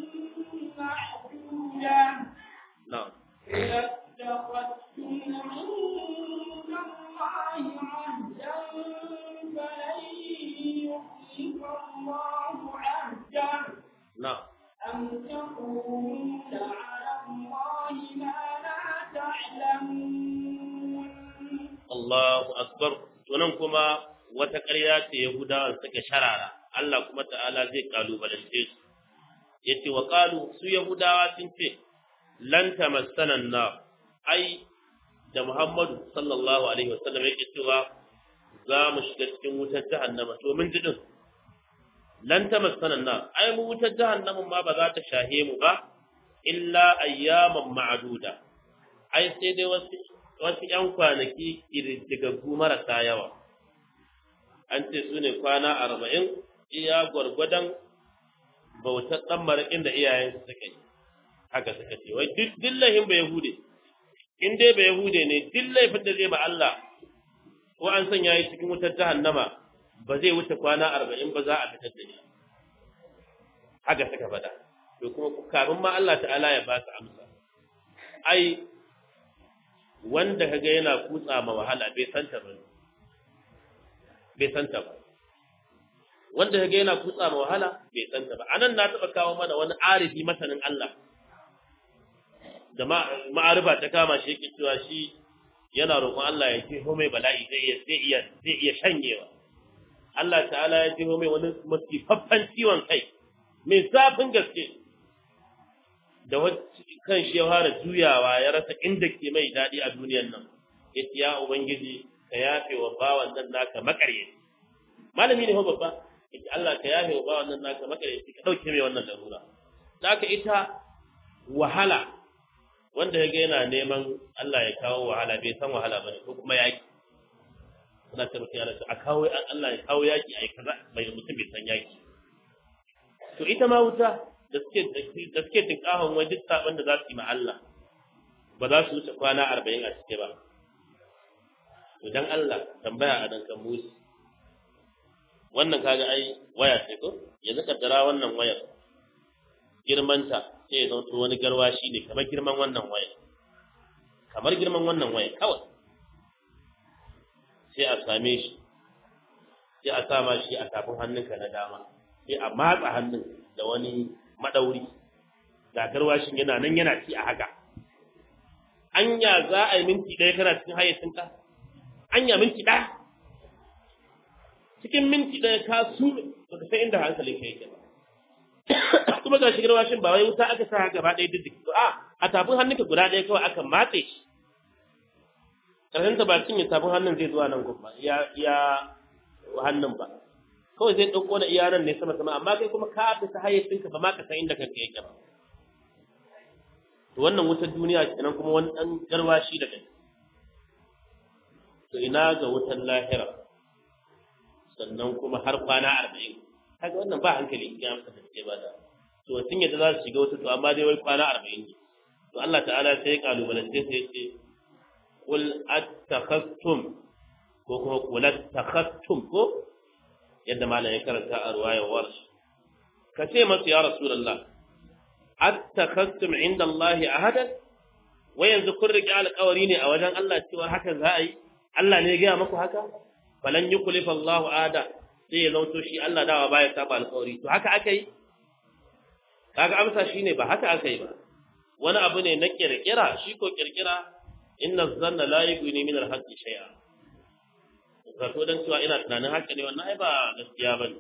معدودة na'am اتخذتم عند الله عهدا فلن يخلف الله عهده na'am أم تقولون على الله ما لا تعلمون Allahu akbar tunan kuma wata ƙarya ce Yahudawa suka sharara Allah kuma ta'ala zai kalubalance su yace wa qalu su Yahudawa sun ce lan tamassana na ai da Muhammadu sallallahu alaihi wasallam yake cewa za mu shiga cikin wutar jahannama to mun ji din lan tamassana na ai mu wutar jahannama ma ba za ta shahe mu ba illa ayyaman ma'duda ai sai dai wasu wasu ‘yan kwanaki ƙididdigaggu marasa yawa, an ce su ne kwana arba'in iya gwargwadon bautar ɗan maraƙin da iyayensu suka yi, haka suka ce, wai duk dillahin ba Yahude, in dai ba Yahude ne duk laifin da zai ba Allah, ko an sanya yi cikin wutar jahannama ba zai wuce kwana arba'in ba za a fitar da shi. Haka suka faɗa, to kuma kafin ma Allah ta'ala ya ba su amsa. Ai, wanda kaga yana kutsa ma wahala bai santa ba bai santa ba wanda kaga yana kutsa ma wahala bai santa ba anan na taba kawo mana wani arifi masanin Allah da ma'arifa ta kama shi yake cewa shi yana roƙon Allah ya ce mai bala'i zai iya zai iya zai iya shanyewa Allah ta'ala ya ce mai wani masifaffan ciwon kai mai zafin gaske da kan shi ya fara juyawa ya rasa inda ke mai daɗi a duniyan nan ya ce ya ubangiji ka yafe wa bawan nan naka makaryaci malami ne ho babba ya ce Allah ka yafe wa bawan nan naka makaryaci ka ɗauke mai wannan larura da aka ita wahala wanda ya ga yana neman Allah ya kawo wahala bai san wahala bane ko kuma yaki suna ta mutum yana a kawo Allah ya kawo yaki ai kaza bai mutum bai san yaki to ita ma wuta da suke da suke tinkahon wai duk saban da za su yi ma Allah ba za su wuce kwana arba'in a cike ba to dan Allah tambaya a dan kan musu wannan kaga ai waya ce ko yanzu kaddara wannan wayar girmanta sai ya zanto wani garwashi ne kamar girman wannan wayar kamar girman wannan wayar kawai sai a same shi sai a sama shi a tafin hannunka na dama sai a matsa hannun da wani madauri ga garwashin yana nan yana ci a haka anya za a yi minti ɗaya kana cikin hayyacinka anya minti ɗaya cikin minti ɗaya ka su baka san inda hankalin ka yake ba kuma ga shigar washin ba wai wuta aka sa gaba ɗaya duk a a tafin hannunka guda ɗaya kawai aka matse shi ƙarshen ta ba cinye tafin hannun zai zuwa nan gaba ya ya hannun ba kawai zai ɗauko da iyanan ne sama sama amma kai kuma ka fita hayyacinka ba ma ka san inda kanka yake ba to wannan wutar duniya kenan kuma wani ɗan garwashi da kai to ina ga wutar lahira sannan kuma har kwana arba'in kaga wannan ba hankali in amsa da ba da to sun yadda za su shiga wata to amma dai wai kwana arba'in ne to Allah ta'ala sai ya kalubalance sai ya ce qul attakhastum ko kuma qul attakhastum ko yadda malam ya karanta a ruwayar warsh ka ce masu ya rasulullah attakhastum inda Allah ahadan wai yanzu kun riƙe alƙawari ne a wajen Allah cewa haka za a yi Allah ne ya gaya maku haka falan yukhlifa Allahu ada sai ya zauto shi Allah dawa baya saba alƙawari to haka aka yi kaga amsa shine ba haka aka yi ba wani abu ne na kirkira shi ko kirkira inna zanna la yughni min al-haqqi shay'a zato dan cewa ina tunanin haka ne wannan ai ba gaskiya bane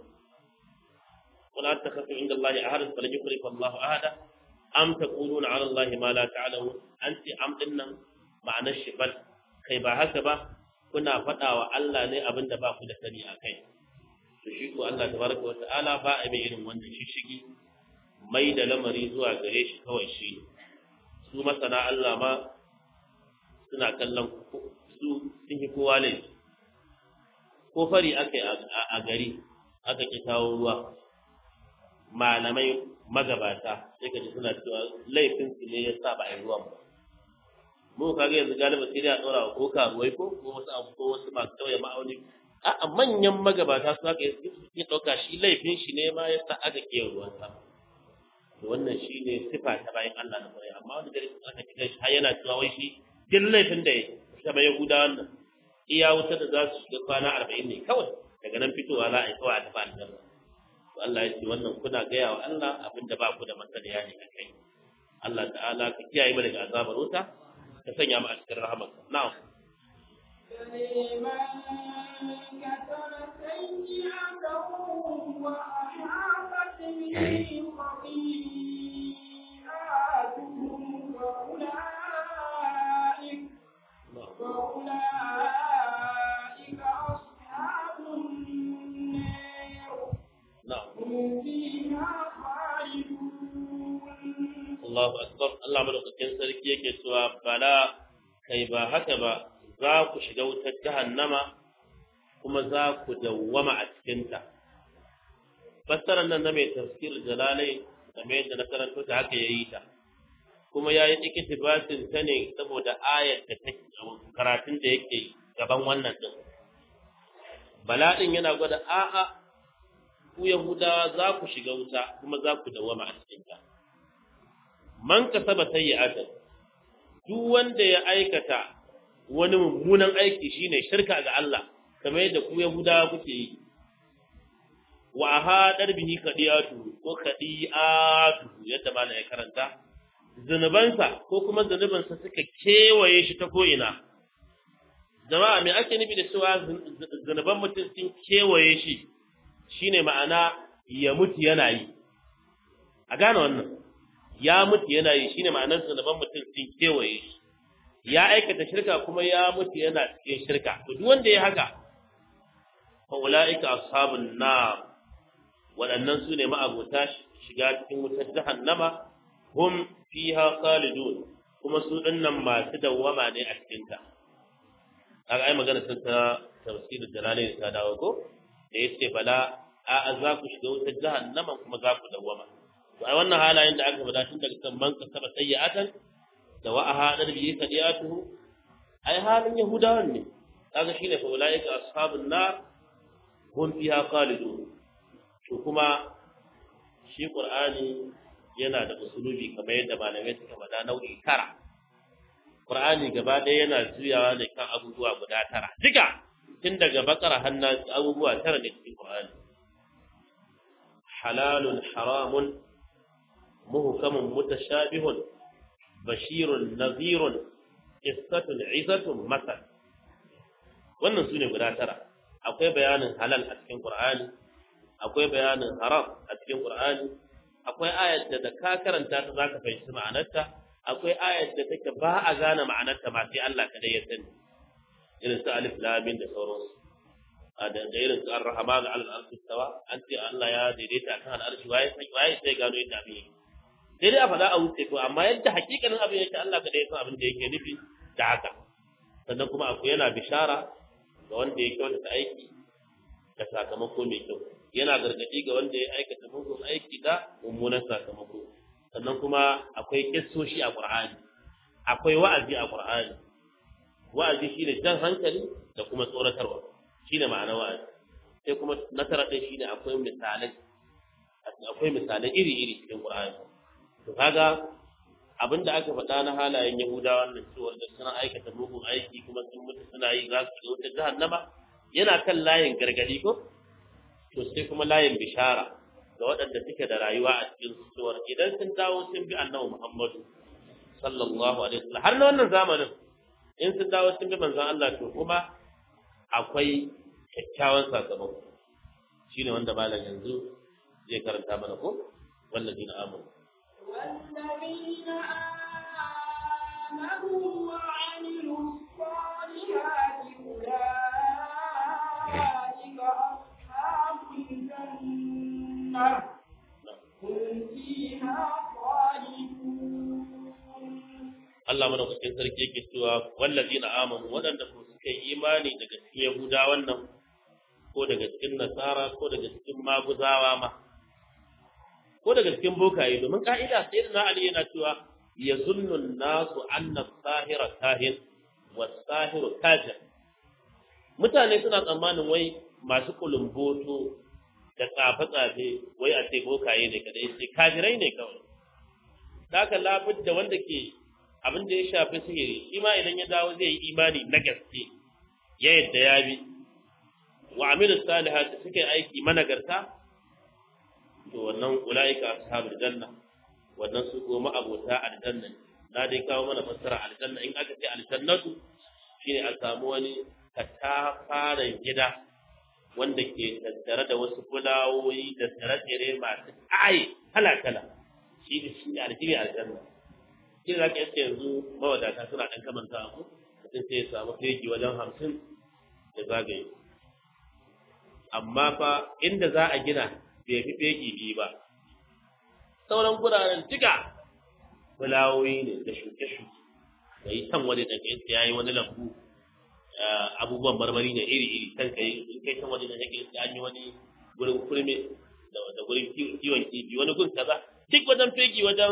wala takhatu inda Allah ahad falan yukhlifa Allahu ahada am taquluna ala Allah ma la ta'lamun anti am dinnan ma'anar shi bal kai ba haka ba kuna faɗa wa Allah ne abin da ba ku da sani a kai to shi ko Allah tabaraka wata'ala ba a mai irin wannan shishigi mai da lamari zuwa gare shi kawai shi ne su masana Allah ma suna kallon su sun yi kowa ne ko fari aka yi a gari aka ki kawo ruwa malamai magabata sai ka ji suna cewa laifin su ne ya sa ba a yi ruwan ba mu kaga yanzu galiba sai dai a ɗora ko karuwai ko ko wasu abu ko wasu masu tauye ma'auni a manyan magabata su haka ya ɗauka shi laifin shi ne ma ya sa aka ke ruwan sama to wannan shi ne sifa ta bayan Allah na kwarai amma wani gari aka kira shi har yana cewa wai shi duk laifin da ya sama yahuda wannan iya wuta da za su shiga kwana arba'in ne kawai daga nan fitowa za a yi kawai a tafi aljanna to Allah ya ce wannan kuna gaya wa Allah abin da ba ku da masaniya ne a kai Allah ta'ala ka kiyaye mu daga azabar wuta ka sanya mu a cikin rahamarka na'am لمن كتب سيئة وأحاطت به خطيئاتهم فأولئك فأولئك أصحاب النار na'am هم فيها خالدون Allahu akbar Allah madaukakin sarki yake cewa bala kai ba haka ba za ku shiga wutar jahannama kuma za ku dawwama a cikinta fassarar nan na mai tafsir jalalai game yadda na karanto ta haka yayi ta kuma ya yi ikitibasin ta ne saboda ayat da ta karatun da yake gaban wannan din bala din yana gwada a'a ku yahudawa za ku shiga wuta kuma za ku dawwama a cikinta man kasaba sayyi'atan duk wanda ya aikata wani mummunan aiki shine shirka ga Allah kamar yadda ku Yahudawa kuke yi wa ahadar bihi qadiyatu ko qadiyatu yadda malam ya karanta zunubansa ko kuma zunubansa suka kewaye shi ta ko'ina jama'a me ake nufi da cewa zunuban mutum sun kewaye shi shine ma'ana ya mutu yana yi a gane wannan ya mutu yana yi shine ma'anar zunuban mutum sun kewaye shi ya aikata shirka kuma ya mutu yana cikin shirka to duk wanda ya haka fa ulaika ashabun nar waɗannan su ne ma'abota shiga cikin wutar jahannama hum fiha khalidun kuma su dinnan masu dawwama ne a cikin ta kaga ai magana sun ta tafsirin jalalain ta dawo ko da yace bala a za ku shiga wutar jahannama kuma za ku dawwama to ai wannan halayen da aka faɗa tun daga kan man kasaba sayyi'atan da wa ahadar bihi sadiyatuhu ai halin yahudawan ne kaga shine fa ulaika ashabun nar hum fiha khalidun to kuma shi qur'ani yana da usulubi kamar yadda malamai suka faɗa nau'i tara qur'ani gaba ɗaya yana juyawa ne kan abubuwa guda tara duka tun daga bakara hannu abubuwa tara ne cikin qur'ani halalun haramun muhkamun mutashabihun bashirun nazirun qissatun izatun masal wannan sune guda tara akwai bayanin halal a cikin qur'ani akwai bayanin haram a cikin qur'ani akwai ayat da da ka karanta ta zaka fahimci ma'anarta akwai ayat da take ba a gane ma'anarta ma sai Allah kadai ya sani irin su alif lam mim da sauransu da da irin su ar-rahman ala al-arshi tawa an ce Allah ya daidaita kan al-arshi waye sai waye sai gano yadda abin yake sai dai a faɗa a wuce ko amma yadda hakikanin abin yake Allah kada ya san abin da yake nufi da haka sannan kuma akwai yana bishara ga wanda ya kyautata aiki da sakamako mai kyau yana gargadi ga wanda ya aikata mugun aiki da mummunan sakamako sannan kuma akwai kissoshi a Qur'ani akwai wa'azi a Qur'ani wa'azi shine jan hankali da kuma tsoratarwa shine ma'ana wa'azi sai kuma nasara din shine akwai misalai akwai misalai iri-iri cikin Qur'ani to kaga abinda aka faɗa na halayen Yahudawa wannan cewa da suna aikata mugun aiki kuma sun mutu suna yi za su ga wutar jahannama yana kan layin gargadi ko to sai kuma layin bishara ga waɗanda suke da rayuwa a cikin suwar idan sun dawo sun bi annabi Muhammadu sallallahu alaihi wasallam har na wannan zamanin in sun dawo sun bi manzon Allah to kuma akwai kyakkyawan sakamako shine wanda malam yanzu zai karanta mana ko wallazina amanu والذين آمنوا وعملوا الصالحات أولئك أصحاب الجنة هم فيها خالدون Allah madaukakin sarki yake cewa wallazina amanu waɗanda ko suka yi imani daga cikin Yahudawan nan ko daga cikin Nasara ko daga cikin Maguzawa ma ko daga cikin bokaye domin ka'ida sai da Ali yana cewa yazunnu nasu anna sahira kahin wa sahiru kafir mutane suna tsammanin wai masu kulumboto da tsafe-tsafe wai a ce bokaye ne kadai sai kafirai ne kawai haka labudda wanda ke abin da ya shafi sihiri shi ma idan ya dawo zai yi imani na gaske ya yadda ya bi wa amilu salihati suke aiki managarta to wannan ulaika ashabul janna wannan su goma abota aljanna na dai kawo mana fassara aljanna in aka ce aljannatu shine a samu wani katafaren gida wanda ke tattare da wasu fulawoyi da tsire-tsire masu ƙaye kala-kala shi ne shi ne aljihi aljanna shi za ka iske yanzu mawadata suna ɗan kamanta abu mutum sai ya samu fegi wajen hamsin da zagaye amma fa inda za a gina bai fi fegi biyu ba sauran guraren duka fulawoyi ne da shuke-shuke da yi can wani da kai ya yi wani lambu abubuwan marmari ne iri-iri kan kai in kai can wani da kai an yi wani gurin kurme da gurin kiwon kifi wani gun kaza duk wajen fegi wajen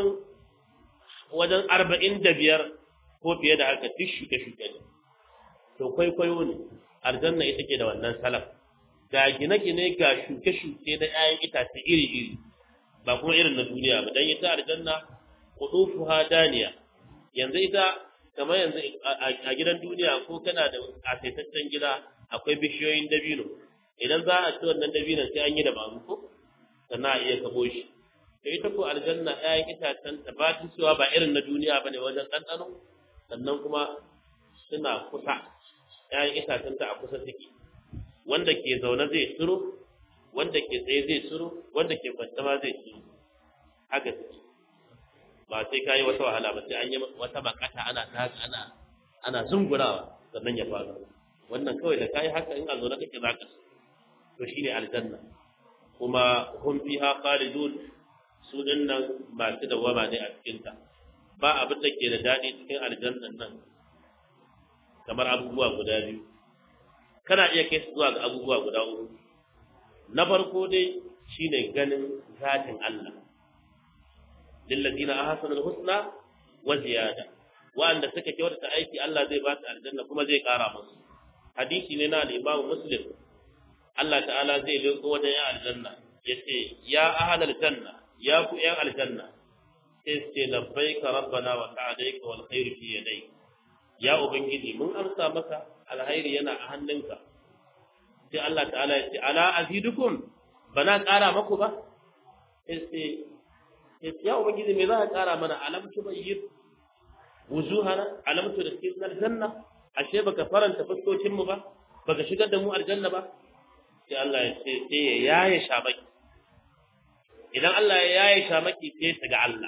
wajen arba'in da biyar ko fiye da haka duk shuke-shuke ne to kwaikwayo ne aljanna ita ke da wannan salaf ga gine-gine ga shuke-shuke da 'ya'yan itace iri-iri ba kuma irin na duniya ba dan ita aljanna qudufuha daniya yanzu ita kamar yanzu a gidan duniya ko kana da asaitaccen gida akwai bishiyoyin dabino idan za a ci wannan dabinon sai an yi da babu ko sannan a iya kabo shi da ita ko aljanna ƴaƴan itacen ta ba ta cewa ba irin na duniya bane wajen ɗanɗano sannan kuma suna kusa ƴaƴan itacen ta a kusa suke wanda ke zaune zai tsiro wanda ke tsaye zai tsiro wanda ke kwanta ma zai tsiro haka suke ba sai ka yi wata wahala ba sai an yi wata bakata ana ta ana ana zungurawa sannan ya faru wannan kawai da kai haka in a zo na kake zaka to shine aljanna kuma hum fiha khalidun su dinnan masu dawama ne a cikin ta ba abin da ke da dadi cikin aljannan nan kamar abubuwa guda biyu kana iya kai su zuwa ga abubuwa guda uku na farko dai shine ganin zatin Allah lillazina ahsanul husna wa ziyada wanda suka kyautata aiki Allah zai ba su aljanna kuma zai kara musu hadisi ne na al-Imam Muslim Allah ta'ala zai leko wajen ya aljanna yace ya ahlal janna ya ku yan aljanna sai ce labbaika rabbana wa sa'adaika wal khairu fi yadayk ya ubangiji mun amsa maka alkhairi yana a hannunka sai Allah ta'ala ya ce ala azidukum bana kara maku ba sai ya ubangiji me za ka kara mana alam tubayyib wujuhana alam tu dakhil aljanna ashe baka faranta fuskokin mu ba baka shigar da mu aljanna ba sai Allah ya ce sai ya yaye shamaki idan Allah ya yaye shamaki sai ta ga Allah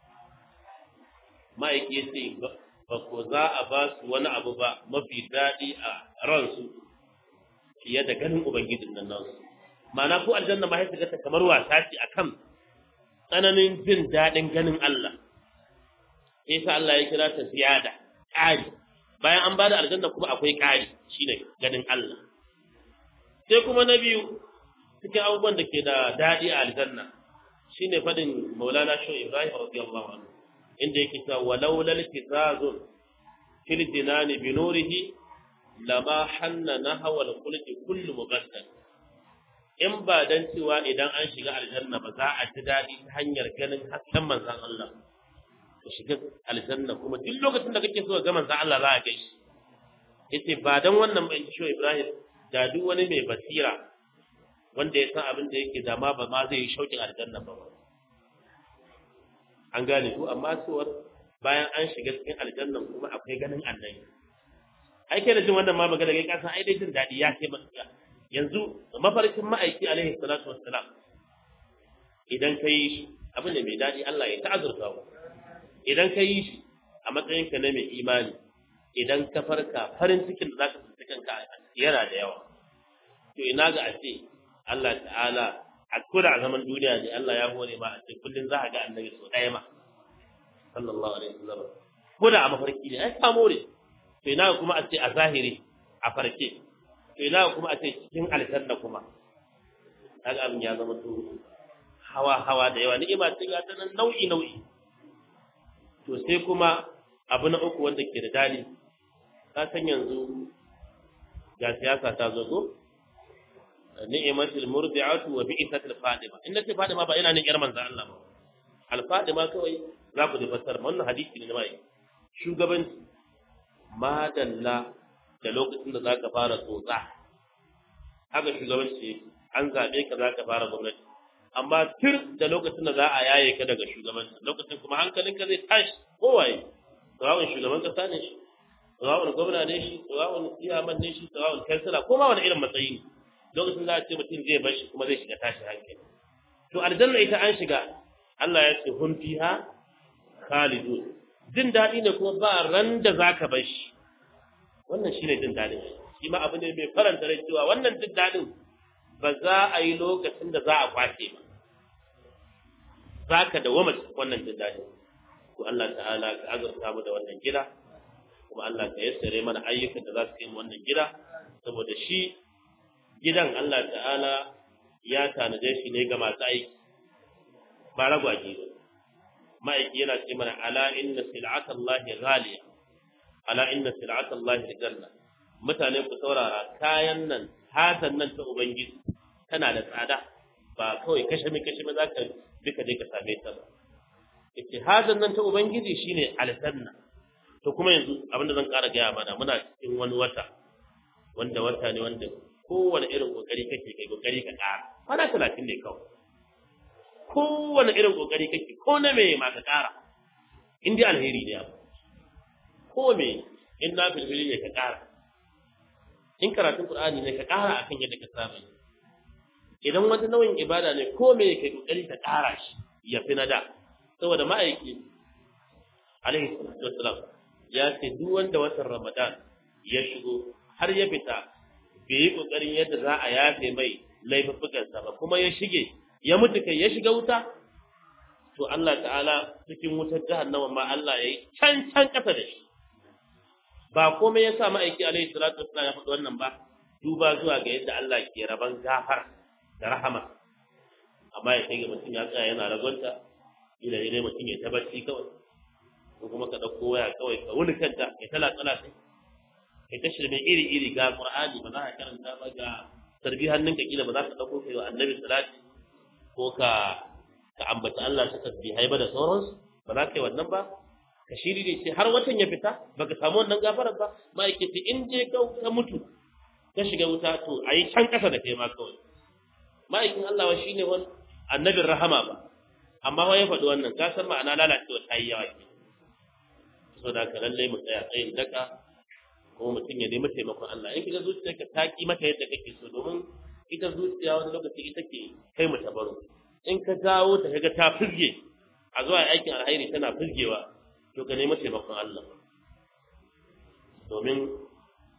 ma'aiki ya ce ba ko za a ba su wani abu ba mafi daɗi a ransu fiye da ganin ubangijin nan nasu ma'ana ko aljanna ma sai ta kamar wasa ce akan tsananin jin daɗin ganin Allah sai sa Allah ya kira ta ziyada ƙari bayan an bada aljanna kuma akwai ƙari shine ganin Allah sai kuma na biyu cikin abubuwan da ke da daɗi a aljanna shine fadin Maulana Shehu Ibrahim radiyallahu anhu inda yake cewa walau lal kitazun fil jinani bi nurihi lama hanna nahwa al khulqi kullu mubaddal in ba dan cewa idan an shiga aljanna ba za a ji daɗi ta hanyar ganin hasken manzon Allah ka shiga aljanna kuma duk lokacin da kake so ga manzon Allah za a ga shi yace ba dan wannan ba Shehu Ibrahim da duk wani mai basira wanda ya san abin da yake dama ba ma zai yi shaukin aljanna ba an gane ku amma suwar bayan an shiga cikin aljannan kuma akwai ganin annabi ai kai da jin wannan ma magana kai kasan ai dai jin dadi ya kai maka yanzu mafarkin ma'aiki alaihi salatu wassalam idan ka yi shi abin da mai dadi Allah ya ta'azurta ku idan ka yi shi a matsayin ka na mai imani idan ka farka farin cikin da zaka tsinci kanka yana da yawa to ina ga a ce Allah ta'ala a koda a zaman duniya ne Allah ya hore ma a ce kullun za a ga annabi so ɗaya ma sallallahu alaihi wasallam ko da a mafarki ne ai ka more to ina kuma a ce a zahiri a farke to ina kuma a ce cikin aljanna kuma kaga abin ya zama to hawa hawa da yawa ni'ima ce ga ta nan nau'i nau'i to sai kuma abu na uku wanda ke da dali ka san yanzu ga siyasa ta zo ko ni'matul murdi'atu wa bi'satul fadima in nace fadima ba ina nan yar manzo Allah ba al fadima kawai za ku ji fassara wannan hadisi ne na mai shugabanci madalla da lokacin da zaka fara tsotsa haka shugabanci an zabe ka zaka fara gwamnati amma tir da lokacin da za a yaye ka daga shugabanci lokacin kuma hankalinka zai tashi kowaye sawa'un shugaban kasa ne shi sawa'un gwamna ne shi sawa'un iyaman ne shi sawa'un kansila ko ma wani irin matsayi ne lokacin za a ce mutum zai bar shi kuma zai shiga tashi hankali to aljanna ita an shiga Allah ya ce hun fiha khalidun jin daɗi ne kuma ba ran da zaka bar shi wannan shine jin daɗin shi ma abu ne mai faranta rai cewa wannan jin daɗin ba za a yi lokacin da za a kwace ba zaka dawama wannan jin daɗin to Allah ta'ala ka azurta mu da wannan gida kuma Allah ka yassare mana ayyukan da za su yi wannan gida saboda shi gidan Allah ta'ala ya tanaje shi ne ga masu aiki ba ragwaje ba ma'aiki yana ce mana ala inna sil'ata Allah ghaliya ala inna sil'ata Allah janna mutane ku saurara kayan nan hatan nan ta ubangiji tana da tsada ba kawai kashe mi kashe mi zaka duka je ka same ta ba yace hatan nan ta ubangiji shine aljanna to kuma yanzu abinda zan ƙara gaya mana muna cikin wani wata wanda wata ne wanda kowane irin kokari kake kai kokari ka ƙara kwana talatin ne kawai kowane irin kokari kake ko na me ma ka ƙara in dai alheri ne abu ko me in na filfili ne ka ƙara in karatun qur'ani ne ka ƙara akan yadda ka saba idan wata nauyin ibada ne ko me kai kokari ka ƙara shi ya fi na da saboda ma'aiki alaihi salatu wassalam ya ce duk wanda watan ramadan ya shigo har ya fita bai yi ƙoƙarin yadda za a yafe mai laifuffukansa ba kuma ya shige ya mutu kai ya shiga wuta to Allah ta'ala cikin wutar jahannama ma Allah ya yi can can ƙasa da shi ba komai ya sa ma'aiki alaihi salatu wassalam ya faɗi wannan ba duba zuwa ga yadda Allah ke raban gafar da rahama amma ya kai ga mutum ya tsaya yana ragonta ila ne mutum ya tabbaci kawai ko kuma ka ɗauko waya kawai ka wuni kanta ya tala tsala sai kai ta shirme iri iri ga qur'ani ba za ka karanta ba ga tarbi hannunka kila ba za ka dauko kai wa annabi salati ko ka ka ambata Allah ta tasbihai ba da sauransu ba za ka yi wannan ba ka shiri ne ce har watan ya fita baka samu wannan gafarar ba ma'aikaci in je ka ka mutu ka shiga wuta to ayi can kasa da kai ma kawai ma'aikin Allah wa shine wani annabin rahama ba amma wa ya faɗi wannan ka san ma'ana lalacewa ta yi yawa ke so da ka lallai mu tsaya tsayin daka kuma mutum ya nemi taimakon Allah in kaga zuciyarka ta ki maka yadda kake so domin ita zuciya wani lokaci ita ke kai mu tabaro in ka dawo ta kaga ta fizge a zuwa aikin alhairi tana fizgewa to ka nemi taimakon Allah domin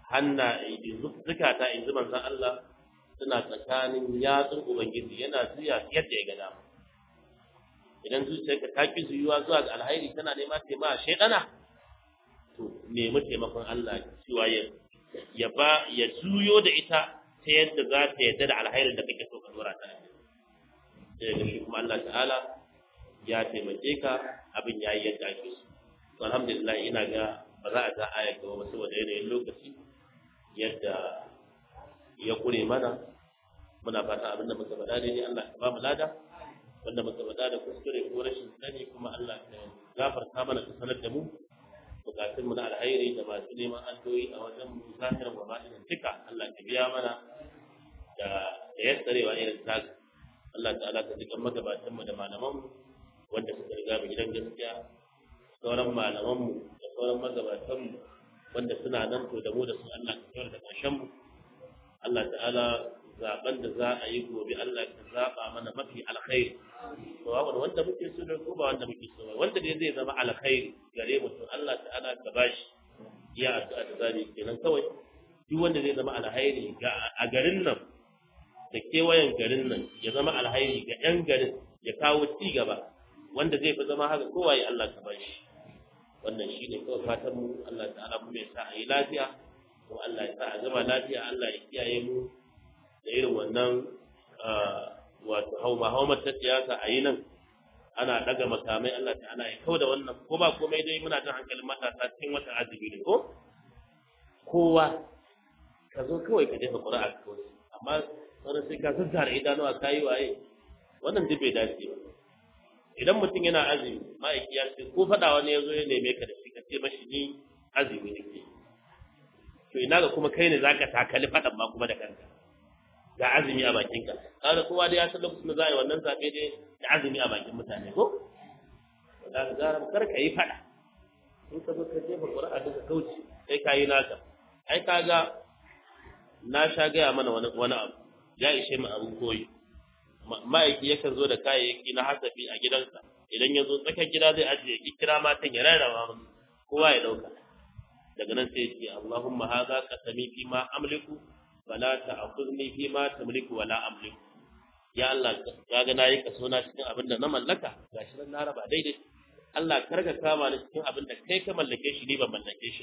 hanna zukata in ji manzon Allah suna tsakanin yatsun ubangiji yana juya yadda ya ga dama idan zuciyarka ta ki zuyuwa zuwa ga alhairi tana nema taimaka shaidana to nemi taimakon Allah cewa ya ya ba ya juyo da ita ta yadda za ta yadda da alhairin da kake so ka dora ta sai ga shi kuma Allah ta'ala ya taimake ka abin ya yi yadda ake so to alhamdulillah ina ga ba za a ga aya gaba ba saboda yanayin lokaci yadda ya kure mana muna fata abin da muka faɗa daidai Allah ya ba mu lada wanda muka faɗa da kuskure ko rashin sani kuma Allah ya gafarta mana ka sanar da mu bukatun mu na alhairi da masu neman addu'o'i a wajen mu zahirin wa batinin duka Allah ya biya mana da da yassarewa irin taka Allah ta'ala ka jikan magabatan mu da malaman mu wanda suka riga mu gidan gaskiya sauran malaman mu da sauran magabatan mu wanda suna nan to da mu da su Allah ka kawar da ƙarshen mu Allah ta'ala zaben da za a yi gobe Allah ka zaba mana mafi alkhairi to wanda muke so da ko ba wanda muke so ba wanda dai zai zama alkhairi gare mu to Allah ta'ala ka bashi iya addu'a da zani kenan kawai duk wanda zai zama alkhairi ga a garin nan da kewayen garin nan ya zama alkhairi ga yan garin ya kawo ci gaba wanda zai fi zama haka kowa ya Allah ka bashi wannan shine kawai fatan mu Allah ta'ala mu ya sa a yi lafiya kuma Allah ya sa a gama lafiya Allah ya kiyaye mu da irin wannan wato hauma haumar ta siyasa a yi nan ana daga makamai Allah ta'ala ya kau da wannan ko ba komai dai muna jin hankalin matasa cikin wata azumi ne ko kowa ka zo kawai ka jefa ƙura'a kawai amma wani sai ka zazzara idanuwa ka yi waye wannan duk bai dace ba idan mutum yana azumi ma'aiki ya ce ko faɗa wani ya zo ya neme ka da shi ka ce mashi ni azumi ne ke to ina ga kuma kai ne zaka takali faɗan ma kuma da kanka ga azumi a bakinka kaga kowa da ya san lokacin da za a yi wannan zaɓe dai da azumi a bakin mutane ko da ga gara kar ka yi faɗa in ka zo ka jefa ƙura'a daga kauce sai ka yi naka ai kaga na sha gaya mana wani wani abu ya ishe mu abin koyi ma'aiki yakan zo da kayayyaki na hasafi a gidansa idan ya zo tsakar gida zai ajiye ki kira matan ya rarraba musu kowa ya dauka daga nan sai ya ce Allahumma hadha qasami fi ma amliku wala ta'khudni fi ma tamliku wala amliku ya Allah kaga nayi kaso na cikin abin da na mallaka gashi nan na raba daidai Allah karka kama ni cikin abin da kai ka mallake shi ni ban mallake shi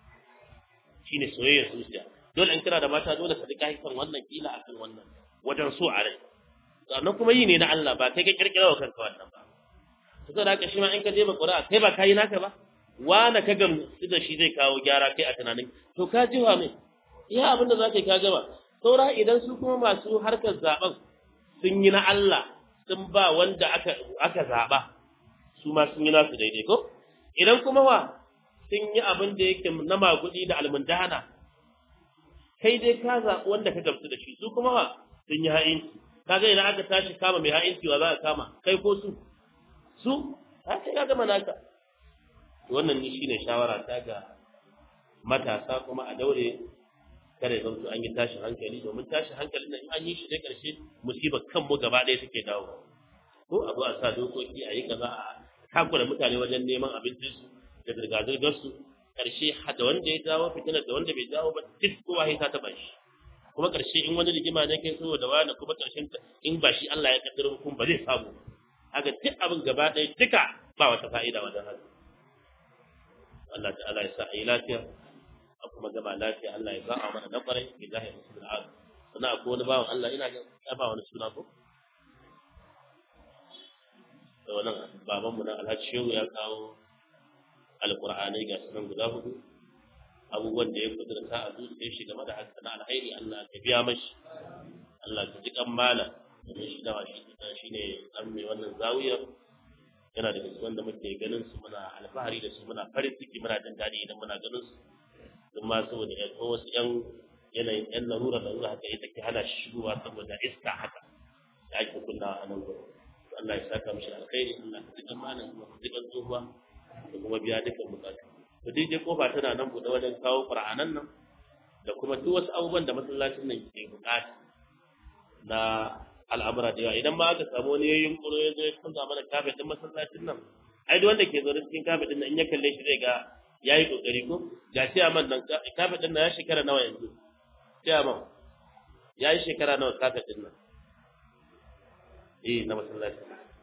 shine soyayya zuciya dole in kana da mata dole ka rika hikan wannan kila akan wannan wajen so a rai sannan kuma yi ne na Allah ba kai ka kirkira wa kanka wannan ba to sai haka shi ma in ka je ba Qur'a kai ba kai naka ba wani ka gamsu da shi zai kawo gyara kai a tunanin to ka ji wa mai iya abin da za ka yi ka gaba saura idan su kuma masu harkar zaben sun yi na Allah sun ba wanda aka aka zaba su ma sun yi nasu daidai ko idan kuma wa sun yi abin da yake na magudi da almundana kai dai ka zaɓi wanda ka gamsu da shi su kuma wa sun yi ha'inci kaga idan aka tashi kama mai ha'inci wa za a kama kai ko su su ha sai ka gama naka wannan ni shine shawara ta ga matasa kuma a daure kada ya zanto an yi tashin hankali domin tashin hankalin nan an yi shi da ƙarshe musibar kanmu gaba ɗaya take dawo ko a zo a sa dokoki a yi kaza a takura mutane wajen neman abincinsu da zirga-zirgarsu ƙarshe da wanda ya jawo fitinar da wanda bai jawo ba duk kowa ya ta taɓa shi kuma ƙarshe in wani rigima ne kai saboda wani kuma ƙarshen in ba shi Allah ya kaddara hukum ba zai samu haka duk abin gaba ɗaya duka ba wata fa'ida wajen haka Allah ta'ala ya sa a yi lafiya a kuma gama lafiya Allah ya ba a mana na ƙwarai bi zahi musul al'adu sannan akwai wani bawan Allah ina ga ya ba wani suna ko da wannan babanmu na Alhaji Shehu ya kawo alƙur'anai ga sunan guda hudu abubuwan da ya kudurta a zuciyar shi game da haka na alhairi Allah ka biya mashi Allah ka ji kan mala domin shi dawa shi shi ne an mai wannan zawiyar yana da cikin wanda muke ganin su muna alfahari da su muna farin ciki muna jin daɗi idan muna ganin su don ma saboda yan ko wasu yan yanayin yan larura larura haka ita ke hana shi shigowa saboda iska haka da ake kunnawa a nan gurin Allah ya saka mishi alkhairi Allah ka ji kan malam kuma ka ji kan tsohuwa da kuma biya dukkan bukatu to dai dai kofa tana nan buɗe wajen kawo qur'anan nan da kuma duk wasu abubuwan da masallacin nan ke bukata na al'amura da yawa idan ma aka samu wani yayin kuro ya zo ya canza mana kafet din masallacin nan ai duk wanda ke zaune cikin kafet din nan in ya kalle shi zai ga ya yi kokari ko ga ciyaman nan kafet din nan ya shekara nawa yanzu ciyaman ya yi shekara nawa kafet din nan eh na masallaci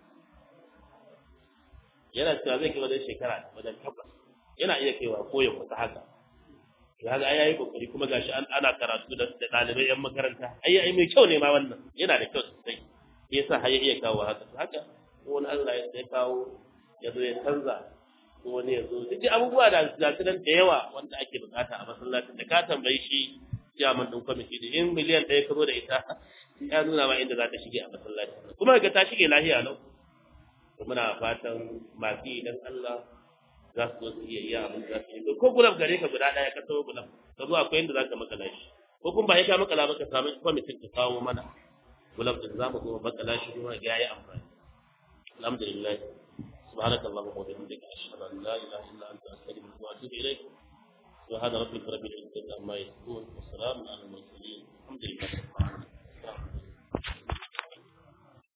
yana cewa zai kai wajen shekara wajen tabbas yana iya kaiwa ko ya kusa haka kaga ai yayi kokari kuma gashi an ana karatu da dalibai yan makaranta ai ai mai kyau ne ma wannan yana da kyau sosai yasa har ya iya kawo haka haka ko wani Allah ya sai kawo ya zo ya canza ko wani ya zo duk abubuwa da ga su da yawa wanda ake bukata a masallacin da ka tambayi shi chairman din kwamiti da in miliyan ɗaya ka zo da ita ya nuna ma inda za ta shige a masallacin kuma ga ta shige lafiya lau to muna fatan masu idan Allah za su zo su iya iya abin da su yi ko gulab gare ka guda ɗaya ka tawo gulab ka zo akwai inda za ka makala shi ko kuma ba ya ka makala ba ka samu kwamitin ka kawo mana gulab din za mu zo makala shi kuma ya yi amfani alhamdulillah سبحانك اللهم وبحمدك أشهد أن لا إله إلا أنت أستغفرك وأتوب إليك سبحان ربك رب العزة عما يصفون وسلام على المرسلين الحمد لله رب العالمين